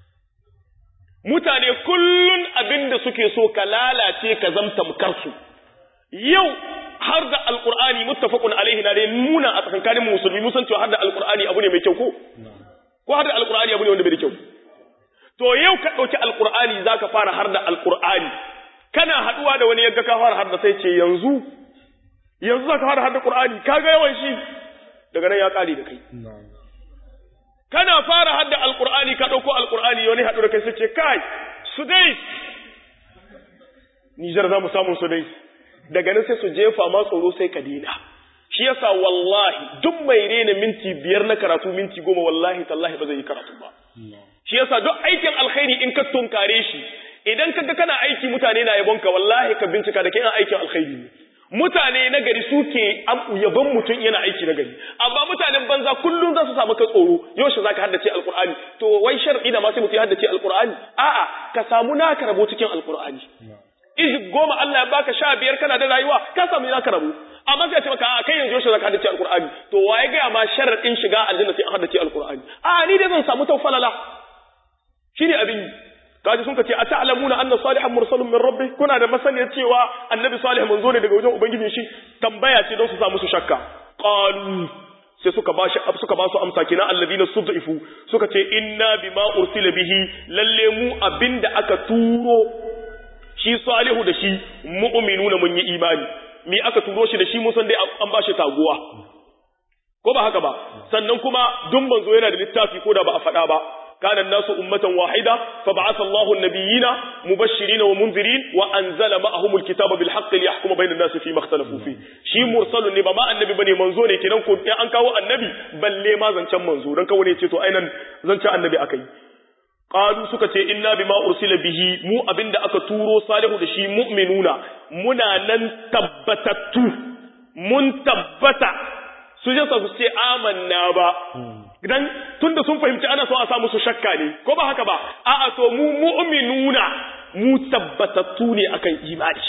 Speaker 1: mutane kullun abin da suke so ka lalace ka zamta mukarsu yau har da alkur'ani muttafaqun alaihi na dai nuna a tsakankanin musulmi mun san cewa har da alkur'ani abu ne mai kyau ko ko har da alkur'ani abu ne wanda bai da kyau to yau ka dauki alkur'ani zaka fara har da alkur'ani kana haduwa da wani yagga ka fara har da sai ce yanzu yanzu zaka fara har da qur'ani kaga yawan shi daga nan ya kare da kai kana fara hadda alkur'ani ka ɗauko alkur'ani wani haɗu da kai sai ce kai sudais nijar za mu samu sudais daga nan sai su jefa ma tsoro sai ka dina shi yasa wallahi duk mai rena minti biyar na karatu minti goma wallahi tallahi ba zai yi karatu ba shi yasa duk aikin alkhairi in ka tunkare shi idan kaga kana aiki mutane na yabonka wallahi ka bincika da kai aikin alkhairi ne mutane na gari suke yabon mutum yana aiki na gari amma mutanen banza kullum za su samu ka tsoro yaushe za ka haddace alkur'ani to wai shar'i da ma sai mutum ya haddace alkur'ani a'a ka samu naka rabo cikin alkur'ani izi goma Allah ya baka sha biyar kana da rayuwa ka samu naka rabo amma sai ce maka a kai yanzu yaushe za ka haddace alkur'ani to waye gaya ma sharaɗin shiga aljanna sai an haddace alkur'ani a ni dai zan samu tawfalala shine abin kaji sun ce a ta'lamuna anna salihan mursalun min rabbi kuna da masaniyar cewa annabi salih manzo ne daga wajen ubangijin shi tambaya ce don su samu su shakka qalu sai suka bashi suka ba su amsa kina alladina sud'ifu suka ce inna bima ursila bihi lalle mu abinda aka turo shi salihu da shi mu'minuna mun yi imani mi aka turo shi da shi mun san dai an bashi taguwa ko ba haka ba sannan kuma dun manzo yana da littafi ko da ba a faɗa ba كان الناس أمة واحدة فبعث الله النبيين مبشرين ومنذرين وأنزل معهم الكتاب بالحق ليحكم بين الناس فيما اختلفوا فيه شي مرسل ne ba ma annabi bane manzo ne kenan ko an kawo annabi balle ma zancen manzo dan kawo ne ce to ainan zancen annabi akai qalu suka ce inna bima ursila bihi mu abinda aka turo salihu da shi mu'minuna muna nan tabbatattu mun tabbata su je su ce amanna ba idan tunda sun fahimci ana so a sa musu shakka ne ko ba haka ba a'a to mu mu'minuna mu tabbatattu ne akan imani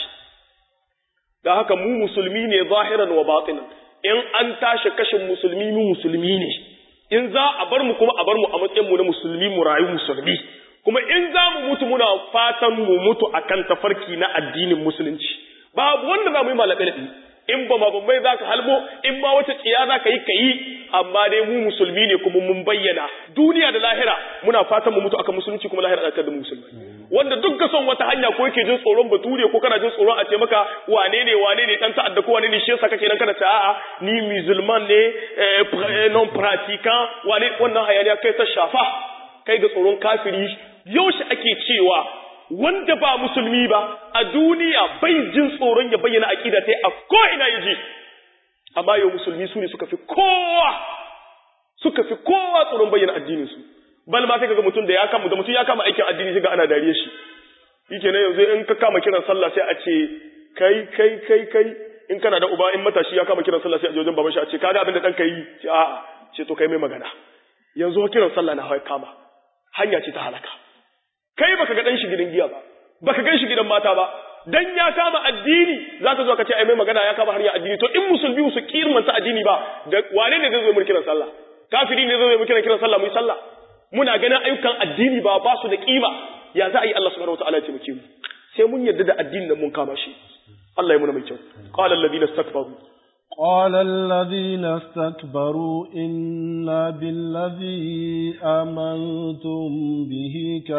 Speaker 1: da haka mu musulmi ne zahiran wa batinan in an tashi kashin musulmi mu musulmi ne in za a bar mu kuma a bar mu a matsayin mu na musulmi mu rayu musulmi kuma in za mu mutu muna fatan mu mutu akan tafarki na addinin musulunci babu wanda za mu yi malabe in ba mabambai za ka halbo in ma wata tsiya za ka yi ka yi amma dai mu musulmi ne kuma mun bayyana duniya da lahira muna fatan mu mutu akan musulunci kuma lahira da mu musulmi wanda duk ga son wata hanya ko yake jin tsoron bature ko kana jin tsoron a ce maka wane ne wane ne dan ta'adda ko wane ne shi yasa kake nan kana ta a'a ni musulman ne non pratiquant wane wannan hayaniya kai ta shafa kai ga tsoron kafiri yaushe ake cewa wanda ba musulmi ba a duniya bai jin tsoron ya bayyana aqida ta a ko ina yaji amma yau musulmi su ne suka fi kowa suka fi kowa tsoron bayyana addinin su bal ma sai kaga mutum da ya kama da mutum ya kama aikin addini sai ga ana dariye shi yake ne yanzu in ka kama kiran sallah sai a ce kai kai kai kai in kana da uba in matashi ya kama kiran sallah sai a je wajen baban shi a ce kaga abin da dan kai ce a'a ce to kai mai magana yanzu kiran sallah na kama hanya ce ta halaka kai baka ga dan shi gidan giya ba baka gan shi gidan mata ba dan ya kama addini zaka zo ka ce ai mai magana ya kama hanya addini to in musulmi su kirmanta addini ba da wane ne zai zo mu kiran sallah kafiri ne zai zo mu kiran sallah mu yi sallah muna ganin ayyukan addini ba ba su da kima ya za a yi Allah subhanahu wataala ya taimake mu sai mun yarda da addinin nan mun kama shi Allah ya muna mai kyau qala alladhina istakbaru
Speaker 2: قال الذين استكبروا إنا بالذي آمنتم به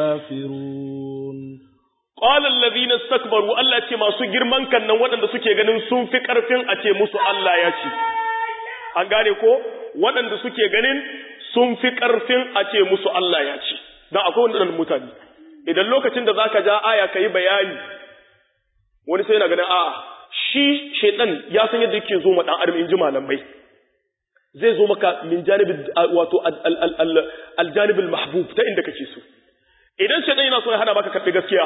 Speaker 2: كافرون
Speaker 1: قال الذين استكبروا الله ce masu girman kan nan waɗanda suke ganin sun fi ƙarfin a ce musu Allah ya ce an gane ko waɗanda suke ganin sun fi ƙarfin a ce musu Allah ya ce don akwai waɗannan mutane idan lokacin da zaka ja aya ka yi bayani wani sai yana ganin a'a shi shaitan ya san yadda yake zo ma dan adam in ji malamai zai zo maka min janibin wato aljanibin mahbub ta inda kake so idan shaitan yana so ya hana maka karɓi gaskiya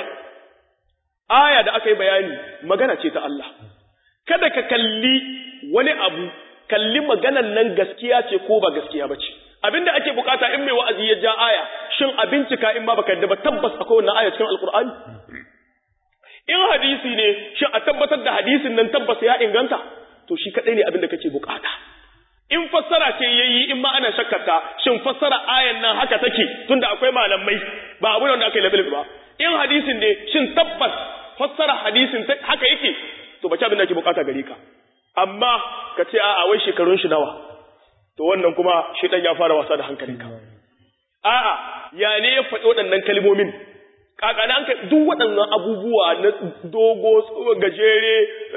Speaker 1: aya da aka yi bayani magana ce ta Allah kada ka kalli wani abu kalli maganan nan gaskiya ce ko ba gaskiya ba ce abinda ake bukata in mai wa'azi ya ja aya shin a bincika in ma baka yadda ba tabbas akwai wannan aya cikin alkur'ani in hadisi ne shin a tabbatar da hadisin nan tabbas ya inganta to shi kadai ne abin da kake bukata in fassara ce yayi in ma ana shakkata shin fassara ayan nan haka take tunda akwai malamai ba abu da aka yi labil ba in hadisin ne shin tabbas fassara hadisin haka yake to bace abin da ake bukata gare ka amma ka ce a'a wai shekarun shi nawa to wannan kuma shi dan ya fara wasa da hankalinka a'a ya ne ya faɗi waɗannan kalmomin kakana an kai duk waɗannan abubuwa na dogo gajere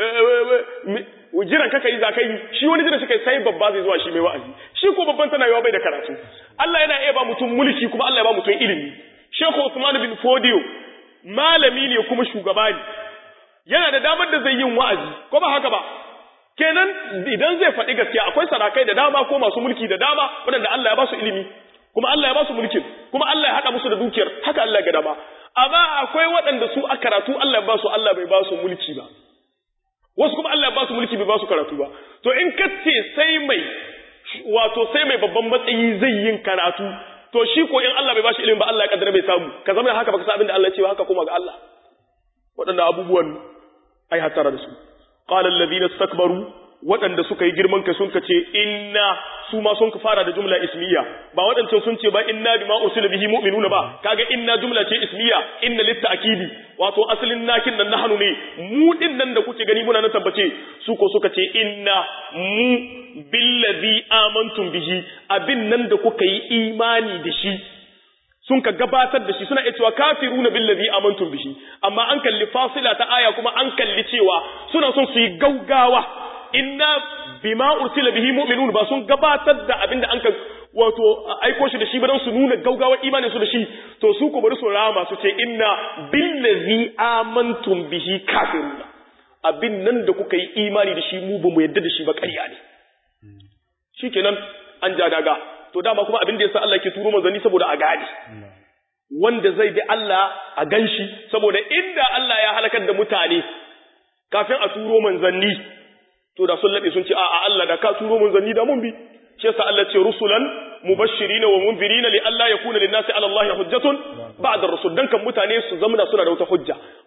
Speaker 1: jiran kaka yi za ka yi shi wani jiran shi sai babba zai zuwa shi mai wa'azi shi ko babban tana yawa bai da karatu Allah yana iya ba mutum mulki kuma Allah ya ba mutum ilimi Sheikh Usman bin Fodio malami ne kuma shugaba ne yana da damar da zai yin wa'azi ko ba haka ba kenan idan zai faɗi gaskiya akwai sarakai da dama ko masu mulki da dama waɗanda Allah ya ba su ilimi kuma Allah ya ba su mulkin kuma Allah ya haɗa musu da dukiyar haka Allah ya ga dama amma akwai waɗanda su a karatu Allah ya ba su Allah bai ba su mulki ba wasu kuma Allah ya ba su mulki bai ba su karatu ba to in ka ce sai mai wato sai mai babban matsayi zai yin karatu to shi ko in Allah bai ba shi ilimi ba Allah ya kaddara bai samu ka zama haka baka san abin da Allah ya ce ba haka kuma ga Allah waɗannan abubuwan ai hatara da su qala alladhina istakbaru waɗanda suka yi girman kai sun ce inna su ma sun fara da jumla ismiya ba waɗancan sun ce ba inna bima ursila bihi mu'minuna ba kaga inna jumla ce ismiya inna litta'kidi wato asalin nakin nan nahnu ne mu din nan da kuke gani muna na tabbace su ko suka ce inna mu billazi amantum bihi abin nan da kuka yi imani da shi sun ka gabatar da shi suna iya cewa kafiruna billazi amantum bihi amma an kalli fasila ta aya kuma an kalli cewa suna son su yi gaugawa inna bima ursila bihi mu'minun ba sun gabatar da abinda an ka wato aiko shi da shi ba don su nuna gaugawa imanin su da shi to su ko bari su rama su ce inna billazi amantum bihi kafiruna abin nan da kuka yi imani da shi mu ba mu yadda da shi ba ƙarya ne shikenan an ja daga to dama kuma abin da yasa Allah ke turo manzanni saboda a gane wanda zai bi Allah a ganshi saboda inda Allah ya halakar da mutane kafin a turo manzanni to da sun laɓe sun ce a'a Allah da ka turo manzanni da mun bi shi yasa Allah ce rusulan mubashirina wa munzirina li Allah yakuna lin nasi ala Allah hujjatun ba'da rusul dan kan mutane su zamana suna da wata hujja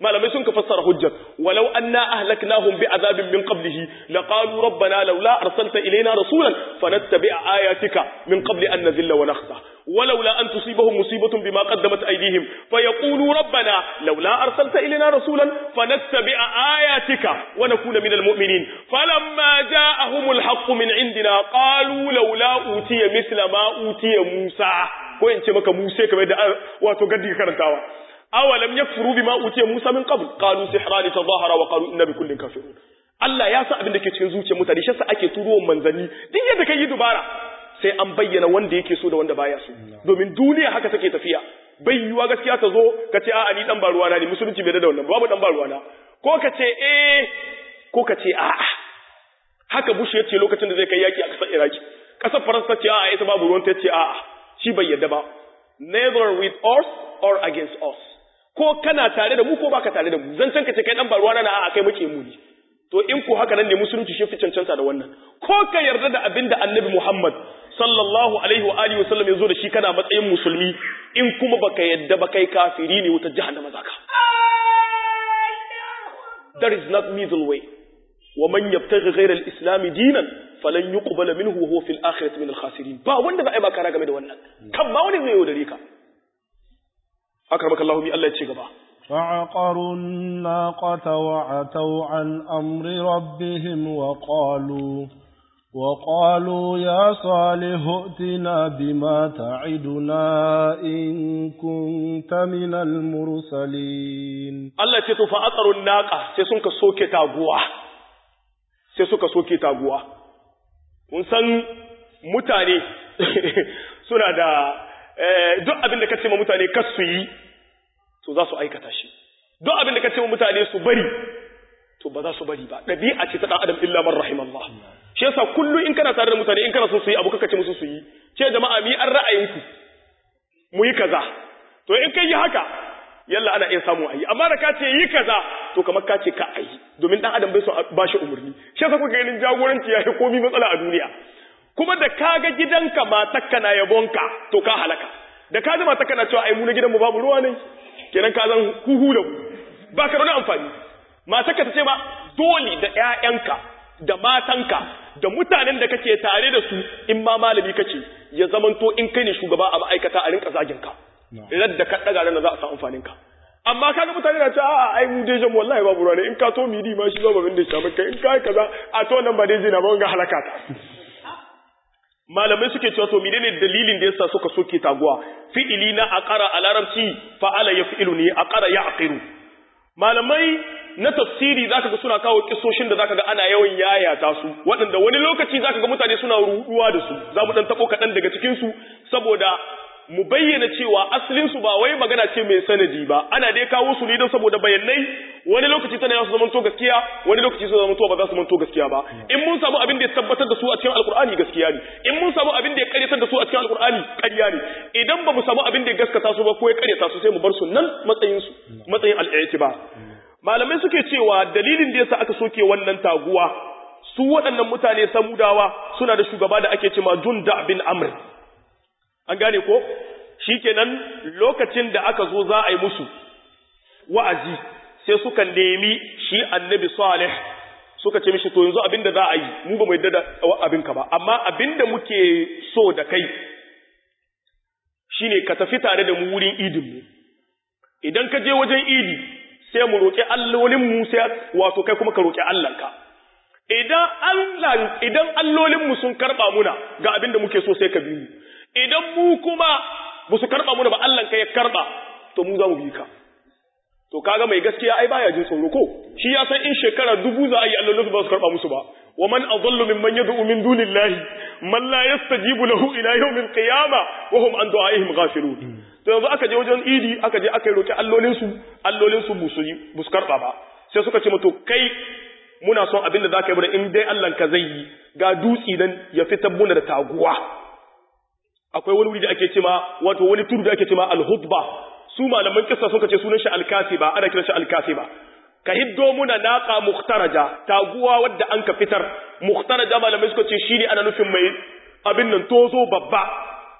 Speaker 1: malamai sun ka fassara hujjar walau anna ahlaknahum bi'adabin min qablihi laqalu rabbana laula arsalta ilayna rasulan fanattabi'a ayatika min qabli an nadhilla wa nakhza ولولا أن تصيبهم مصيبة بما قدمت أيديهم فيقولوا ربنا لولا أرسلت إلينا رسولا فنتبع آياتك ونكون من المؤمنين فلما جاءهم الحق من عندنا قالوا لولا أوتي مثل ما أوتي موسى وإن تمك موسى كما يدعى وتقدي كرنتاوا أولم يكفروا بما أوتي موسى من قبل قالوا سحران تظاهرا وقالوا إنا بكل كافرون Allah ya sa abin da ke cikin zuciyar mutane shi yasa ake turo manzanni duk yadda kai yi dubara sai an bayyana wanda yake so da wanda baya so domin duniya haka take tafiya bai yiwa gaskiya ta zo ka ce a'a ni dan ba ruwana ne musulunci bai da wannan babu dan ba ruwana ko ka ce eh ko ka ce a'a haka bush ya ce lokacin da zai kai yaki a kasar iraki kasar faransa ce a'a ita babu ruwan ta ce a'a shi bai yadda ba neither with us or against us ko kana tare da mu ko baka tare da mu zan can ka ce kai dan ba ruwana na a'a kai muke mu ne to in ku haka nan ne musulunci shi fi cancanta da wannan ko ka yarda da abin da annabi Muhammad sallallahu alaihi wa alihi wasallam ya zo da shi kana matsayin musulmi in kuma baka yadda ba kai kafiri ne wuta jahannama zaka there is not middle way wa man yabtaghi ghayra al-islam dinan falan yuqbal minhu wa huwa fil akhirati min al-khasirin ba wanda za a yi maka game da wannan kan ma wani zai yaudare ka akramaka Allah mi Allah ya ce gaba
Speaker 2: فعقروا الناقة وعتوا عن أمر ربهم وقالوا وقالوا يا صالح ائتنا بما تعدنا إن كنت من المرسلين
Speaker 1: Allah ce to fa'aqarun naqa sai sun ka soke taguwa sai suka soke taguwa kun san mutane suna da duk abin da kace ma mutane kas su yi to za su aikata shi duk abin da kace ma mutane su bari to ba za su bari ba dabi'a ce ta dan adam illa man rahimallah shi yasa kullu in kana tare da mutane in kana so su yi abu kaka ce musu su yi ce jama'a mi an ra'ayinku mu yi kaza to in kai yi haka yalla ana iya samu ayi amma da ka ce yi kaza to kamar ka ce ka ayi domin dan adam bai so ba shi umurni shi yasa kuka ganin jagoranci ya yi komai matsala a duniya kuma da kaga gidanka matakka na yabonka to ka halaka da ka ji matakka na cewa ai mu na gidanmu babu ruwa ne kenan ka zan huhu da ba ka da wani amfani matakka ta ce ba dole da ƴaƴanka da matanka da mutanen da kake tare da su in ma malami kace ya zamanto in kai ne shugaba a ma'aikata a rinka zagin ka idan da ka daga nan za a samu amfanin ka amma kaga mutane na cewa a'a ai mu dai jamu wallahi babu ruwa ne in ka to midi ma shi ba babin da shi kai in kai kaza a to nan ba dai jina ba ga halaka ta malamai suke cewa to menene dalilin da yasa suka soke taguwa fi'ili na aqara a larabci fa'ala yaf'ilu ne aqara ya'qiru malamai na tafsiri zaka ga suna kawo kissoshin da zaka ga ana yawan yayata su waɗanda wani lokaci zaka ga mutane suna ruduwa da su za mu dan tabo kaɗan daga cikin su saboda mu bayyana cewa asalin su ba wai magana ce mai sanadi ba ana dai kawo su ne don saboda bayanai wani lokaci tana yasu zamanto gaskiya wani lokaci su zamanto ba za su manto gaskiya ba in mun samu abin da ya tabbatar da su a cikin alkur'ani gaskiya ne in mun samu abin da ya karyatar da su a cikin alkur'ani ƙarya ne idan ba mu samu abin da ya gaskata su ba ko ya karyata su sai mu bar su nan matsayin su matsayin al'itiba malamai suke cewa dalilin da yasa aka soke wannan taguwa su waɗannan mutane samudawa suna da shugaba da ake cewa Junda bin Amr an gane ko shikenan lokacin da aka zo za a yi musu wa'azi sai suka nemi shi annabi Salih suka ce mishi to yanzu abinda za a yi mu ba mu yadda da abinka ba amma abinda muke so da kai shine ka tafi tare da mu wurin idin mu idan ka je wajen idi sai mu roƙi allolin mu sai wato kai kuma ka roƙi Allahnka idan Allah idan allolin mu sun karba muna ga abinda muke so sai ka bi mu idan mu kuma ba su karba muna ba Allahnka ya karba to mu za mu bi ka to kaga mai gaskiya ai baya jin tsoro ko shi ya san in shekara dubu za a yi allolin ba su karba musu ba wa man adallu mimman yad'u min dunillahi man la yastajibu lahu ila yawmil qiyamah wa hum an du'aihim ghafilun to yanzu aka je wajen idi aka je aka roki allolin su allolin su busu busu karba ba sai suka ce to kai muna son abin da zaka yi bada in dai Allah ka zai yi ga dutsi dan ya fitar muna da taguwa akwai wani wuri da ake cewa wato wani tudu da ake cewa al-hudba su malaman kissa suka ce sunan shi al-kasiba ana kiran shi al-kasiba ka hiddo muna naqa mukhtaraja taguwa wadda an ka fitar mukhtaraja malamai suka ce shine ana nufin mai abin nan tozo babba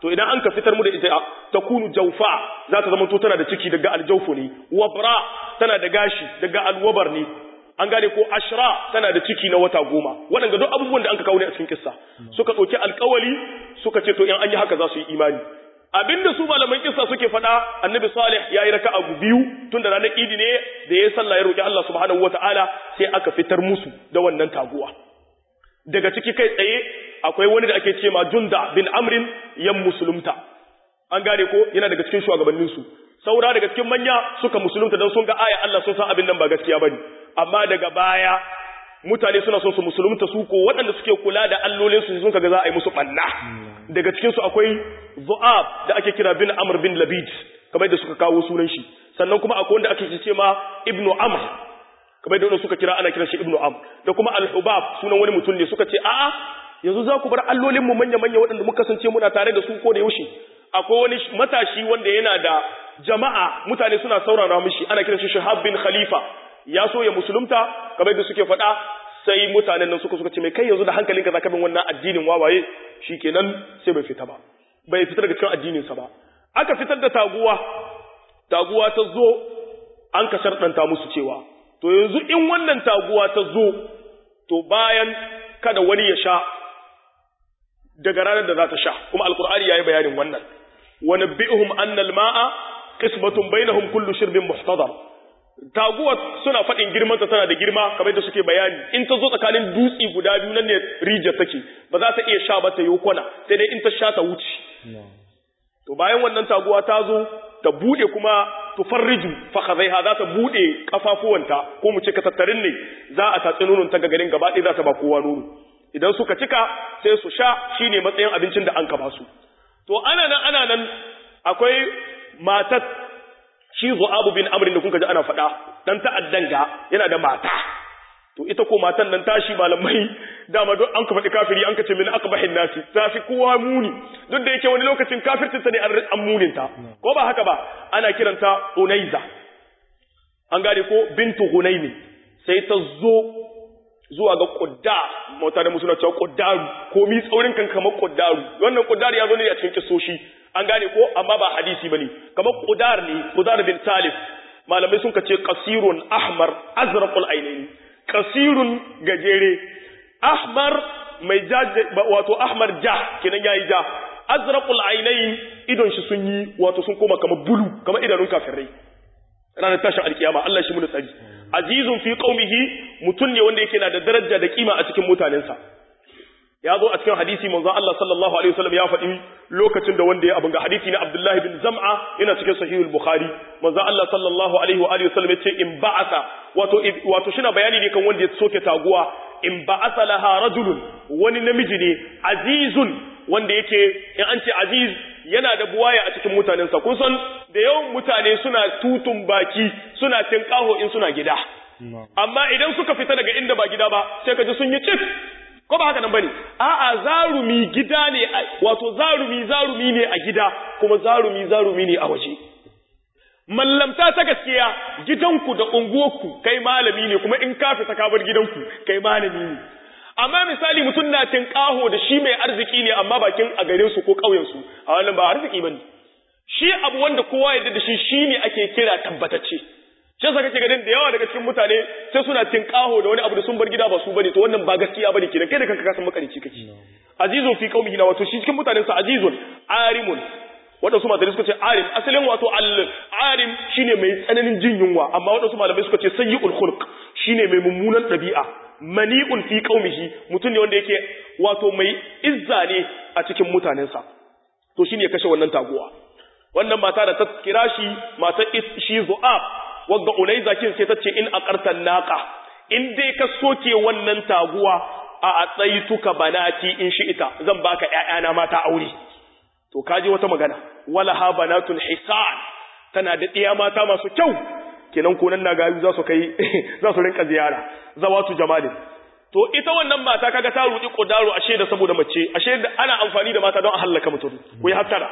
Speaker 1: to idan an ka fitar mu da ita takunu jawfa za ta zama to tana da ciki daga aljawfu ne wabra tana da gashi daga alwabar ne an gane ko ashra tana da ciki na wata goma waɗanda duk abubuwan da an ka kawo ne a cikin kissa suka ɗauki alkawali suka ce to in an yi haka za su yi imani abinda su malaman kissa suke faɗa annabi salih ya yi raka abu biyu tun da ranar idi ne da ya sallah ya roƙi Allah subhanahu wataala sai aka fitar musu da wannan taguwa daga ciki kai tsaye akwai wani da ake ce ma junda bin amrin yan musulunta an gane ko yana daga cikin shugabanninsu saura daga cikin manya suka musulunta don sun ga aya Allah sun san abin nan ba gaskiya bane amma daga baya mutane suna son su musulunta su ko waɗanda suke kula da allolin su sun kaga za a yi musu banna daga cikin su akwai Zu'ab da ake kira bin Amr bin Labid kamar da suka kawo sunan shi sannan kuma akwai wanda ake ce ma Ibnu Amr kamar da suka kira ana kiran shi Ibnu Amr da kuma Al-Hubab sunan wani mutum ne suka ce a'a yanzu za ku bar allolin mu manya manya waɗanda muka kasance muna tare da su ko da yaushe akwai wani matashi wanda yana da jama'a mutane suna saurara mishi ana kiran shi Shahab bin Khalifa ya so ya musulunta kamar da suke faɗa sai mutanen nan suka suka ce mai kai yanzu da hankalinka zaka bin wannan addinin wawaye shikenan sai bai fita ba bai fita daga cikin addinin sa ba aka fitar da taguwa taguwa ta zo an ka sharɗanta musu cewa to yanzu in wannan taguwa ta zo to bayan kada wani ya sha daga ranar da za ta sha kuma alkur'ani yayi bayanin wannan wa nabbi'uhum anna al-ma'a qismatun bainahum kullu shirbin muhtadar taguwa suna faɗin girmanta tana da girma kamar da suke bayani in ta zo tsakanin dutsi guda biyu nan ne rija take ba za ta iya sha ba ta yi kwana sai dai in ta sha ta wuce to bayan wannan taguwa ta zo ta bude kuma tufarriju fakhadhaiha za ta bude kafafuwanta ko mu ce ka tattarin ne za a tatsi nonon ta garin gaba ɗaya za ta ba kowa nono idan suka cika sai su sha shine matsayin abincin da an ka ba su to ana nan ana nan akwai matat shi Zu'abu bin Amr da kuka ji ana faɗa dan ta'addan ga yana da mata to ita ko matan nan tashi malamai dama don an ka faɗi kafiri an ka ce min aqbahin nasi ta fi kowa muni duk da yake wani lokacin kafirtin ta ne an munin ta ko ba haka ba ana kiranta Unaiza an gane ko bintu Hunaymi sai ta zo zuwa ga Qudda mutane mu suna cewa Quddaru ko mi tsaurin kan kamar Quddaru wannan Quddaru ya zo ne a cikin kisoshi an gane ko amma ba hadisi bane kamar Qudar ne Qudar bin Salif malamai sun kace qasirun ahmar azraqul ainaini qasirun gajere ahmar mai ja wato ahmar ja kenan yayi ja azraqul ainain idon shi sun yi wato sun koma kamar bulu kamar idanun kafirai ranar tashin alkiyama Allah shi mu tsari azizun fi qaumihi mutun ne wanda yake na da daraja da kima a cikin mutanensa ya zo a cikin hadisi manzo Allah sallallahu alaihi wasallam ya faɗi lokacin da wanda ya abin ga hadisi na Abdullah bin Zam'a yana cikin sahihul Bukhari manzo Allah sallallahu alaihi wa alihi wasallam yace in ba'asa wato wato shina bayani ne kan wanda ya soke taguwa in ba'asa laha rajulun wani namiji ne azizun wanda yake in an ce aziz yana da buwaya a cikin mutanensa kun san da yawan mutane suna tutun baki suna tinkaho in suna gida amma idan suka fita daga inda ba gida ba sai ka ji sun yi cif ko ba haka nan bane a'a zarumi gida ne wato zarumi zarumi ne a gida kuma zarumi zarumi ne a waje mallamta ta gaskiya gidanku da unguwarku kai malami ne kuma in ka fita ka bar gidanku kai malami ne amma misali mutum na tinkaho da shi mai arziki ne amma bakin a garin su ko ƙauyen su a wannan ba arziki bane shi abu wanda kowa yadda da shi shine ake kira tabbatacce shi yasa kake ganin da yawa daga cikin mutane sai suna tinkaho da wani abu da sun bar gida ba su bane to wannan ba gaskiya bane kenan kai da kanka ka san makarici kake azizun fi qaumihi na wato shi cikin mutanen sa azizun arimun wadansu malamai suka ce arim asalin wato al arim shine mai tsananin jin yunwa amma wadansu malamai suka ce sayyi'ul khulq shine mai mummunan dabi'a mani'un fi qaumihi mutum ne wanda yake wato mai izza ne a cikin mutanensa to shine ya kashe wannan taguwa wannan mata da ta kira shi mata shi zu'ab wagga unaiza kin sai tace in aqartan naqa in dai ka soke wannan taguwa a atsaituka banati in shi ita zan baka ƴaƴana mata aure to kaji wata magana wala ha banatul hisan tana da ɗiya mata masu kyau kenan konan na gayu za su kai za su rinka ziyara zawatu jamalin to ita wannan mata kaga ta rudi kodaro ashe da saboda mace ashe da ana amfani da mata don a halaka mutum ku yi hattara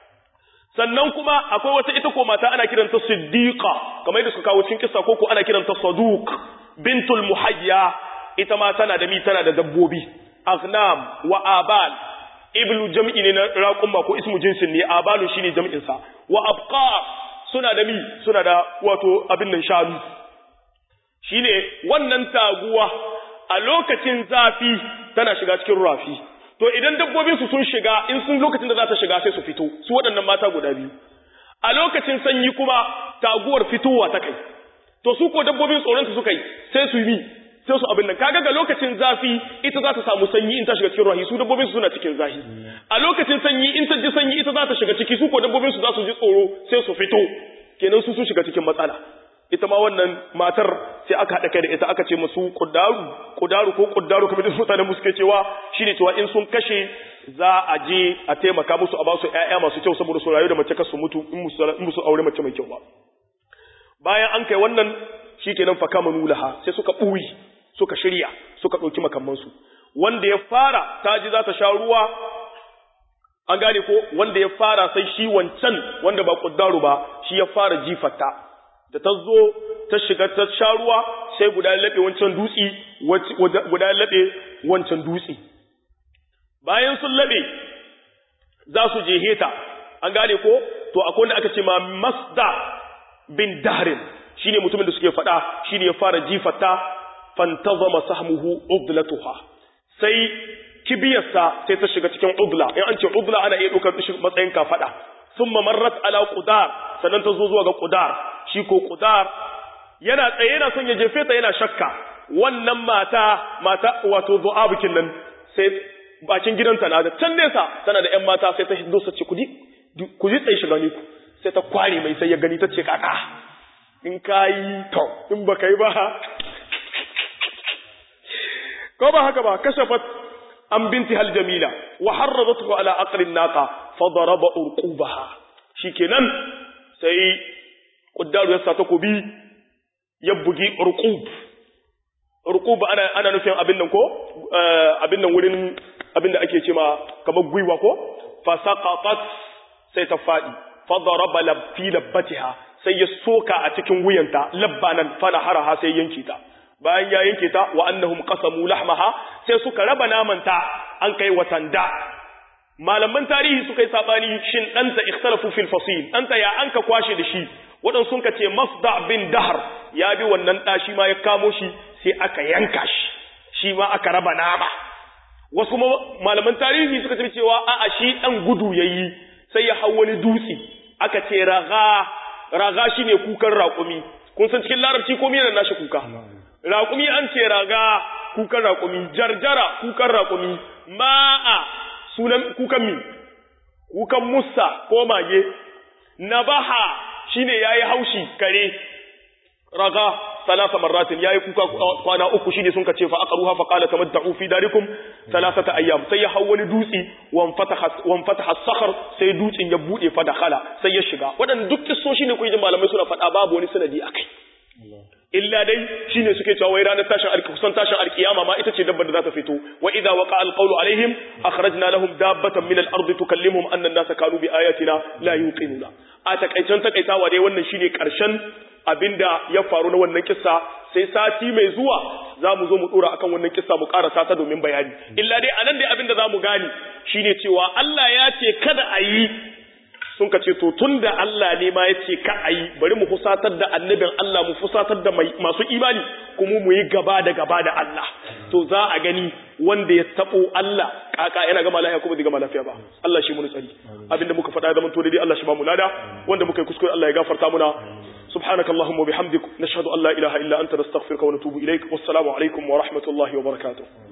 Speaker 1: sannan kuma akwai wata ita ko mata ana kiranta siddiqa kamar yadda suka kawo cikin kissa ko ko ana kiranta saduq bintul muhayya ita ma tana da mi tana da dabbobi aghnam wa abal iblu jam'i ne na raqumma ko ismu jinsin ne abalu shine jam'in sa wa abqar suna da mi suna da wato abin nan shanu shine wannan taguwa a lokacin zafi tana shiga cikin rafi to idan dabbobin su sun shiga in sun lokacin da za ta shiga sai su fito su waɗannan mata guda biyu a lokacin sanyi kuma taguwar fitowa ta kai to su ko dabbobin tsoron su suka yi sai su yi sai su abin nan kaga ga lokacin zafi ita za ta samu sanyi in ta shiga cikin rahi su dabbobin su suna cikin zafi a lokacin sanyi in ta ji sanyi ita za ta shiga ciki su ko dabbobin su za su ji tsoro sai su fito kenan su sun shiga cikin matsala ita ma wannan matar sai aka haɗa kai da ita aka ce musu kudaru kudaru ko kudaru kamar da mutanen mu suke cewa shine cewa in sun kashe za a je a taimaka musu a ba su ƴaƴa masu kyau saboda su rayu da mace kasu mutu in musu aure mace mai kyau ba bayan an kai wannan shikenan fa kama nulaha sai suka ɓuyi suka shirya suka ɗauki makamansu wanda ya fara ta ji za ta sha ruwa an gane ko wanda ya fara sai shi wancan wanda ba kuddaru ba shi ya fara jifarta da ta zo ta shiga ta sha ruwa sai guda ya laɓe wancan dutsi guda ya laɓe wancan dutsi bayan sun laɓe za su je heta an gane ko to akwai wanda aka ce ma masda bin dahrin shine mutumin da suke faɗa shine ya fara jifarta fantazama sahmuhu udlatuha sai kibiyarsa sai ta shiga cikin udla in an ce udla ana iya ɗaukar shi matsayin kafaɗa thumma marrat ala qudar sannan ta zo zuwa ga qudar shi ko qudar yana tsaye yana son ya jefe ta yana shakka wannan mata mata wato du'abukin nan sai bakin gidanta na da can nesa tana da ƴan mata sai ta hido sace kudi kudi tsaye shiga ni ku sai ta kware mai sai ya gani ta ce kaka in kayi to in baka yi ba ko ba haka ba kashafat an binti hal jamila wa harradathu ala aqrin naqa fa daraba urqubaha shikenan sai quddaru ya sa takobi ya bugi urqub urqub ana ana nufin abin nan ko abin nan wurin abin da ake cewa kamar gwiwa ko fa saqatat sai ta fadi fa daraba labfi labbatiha sai ya soka a cikin wuyanta labbanan fa naharaha sai yanke ta bayan ya yanke ta wa annahum qasamu lahmaha sai suka raba namanta an kai watanda malaman tarihi suka yi sabani shin danta ikhtalafu fil fasil danta ya anka kwashe da shi wadan sun ce masda bin dahr ya bi wannan da shi ma ya kamo shi sai aka yanka shi shi ma aka raba nama wasu kuma malaman tarihi suka ce cewa a'a shi dan gudu yayi sai ya hau wani dutse aka ce raga raga shine kukan raƙumi kun san cikin larabci ko yana nashi kuka raƙumi an ce raga kukan raƙumi jarjara kukan raƙumi ma'a sunan kukan mi kukan musa ko mage nabaha shine yayi haushi kare raga salasa marratin yayi kuka kwana uku shine sun kace fa aqruha fa qala tamatta'u fi darikum salasata ayyam sai ya hawo wani dutsi wan fataha wan fataha sakhar sai dutsin ya bude fa dakhala sai ya shiga wadannan duk kissoshi ne kuyi malamai suna faɗa babu wani sanadi akai illa dai shine suke cewa wai ranar tashin alki kusan tashin alkiyama ma ita ce dabbar da za ta fito wa idza waqa alqawlu alaihim akhrajna lahum dabbatan min al-ard tukallimuhum anna an-nasa kanu bi ayatina la yuqinuna a takaicen takaitawa dai wannan shine karshen abinda ya faru na wannan kissa sai sati mai zuwa za mu zo mu dora akan wannan kissa mu karasa ta domin bayani illa dai anan dai abinda za mu gane shine cewa Allah ya ce kada a yi sun ka ce to tun da Allah ne ma ya ce ka a yi bari mu fusatar da annabin Allah mu fusatar da masu imani kuma mu yi gaba da gaba da Allah to za a gani wanda ya tabo Allah kaka yana gama lafiya kuma zai gama lafiya ba Allah shi mu tsari abinda muka faɗa zaman to dai Allah shi ba mu lada wanda muka yi kuskure Allah ya gafarta muna سبحانك اللهم وبحمدك نشهد أن لا إله إلا أنت نستغفرك ونتوب إليك والسلام عليكم ورحمة الله وبركاته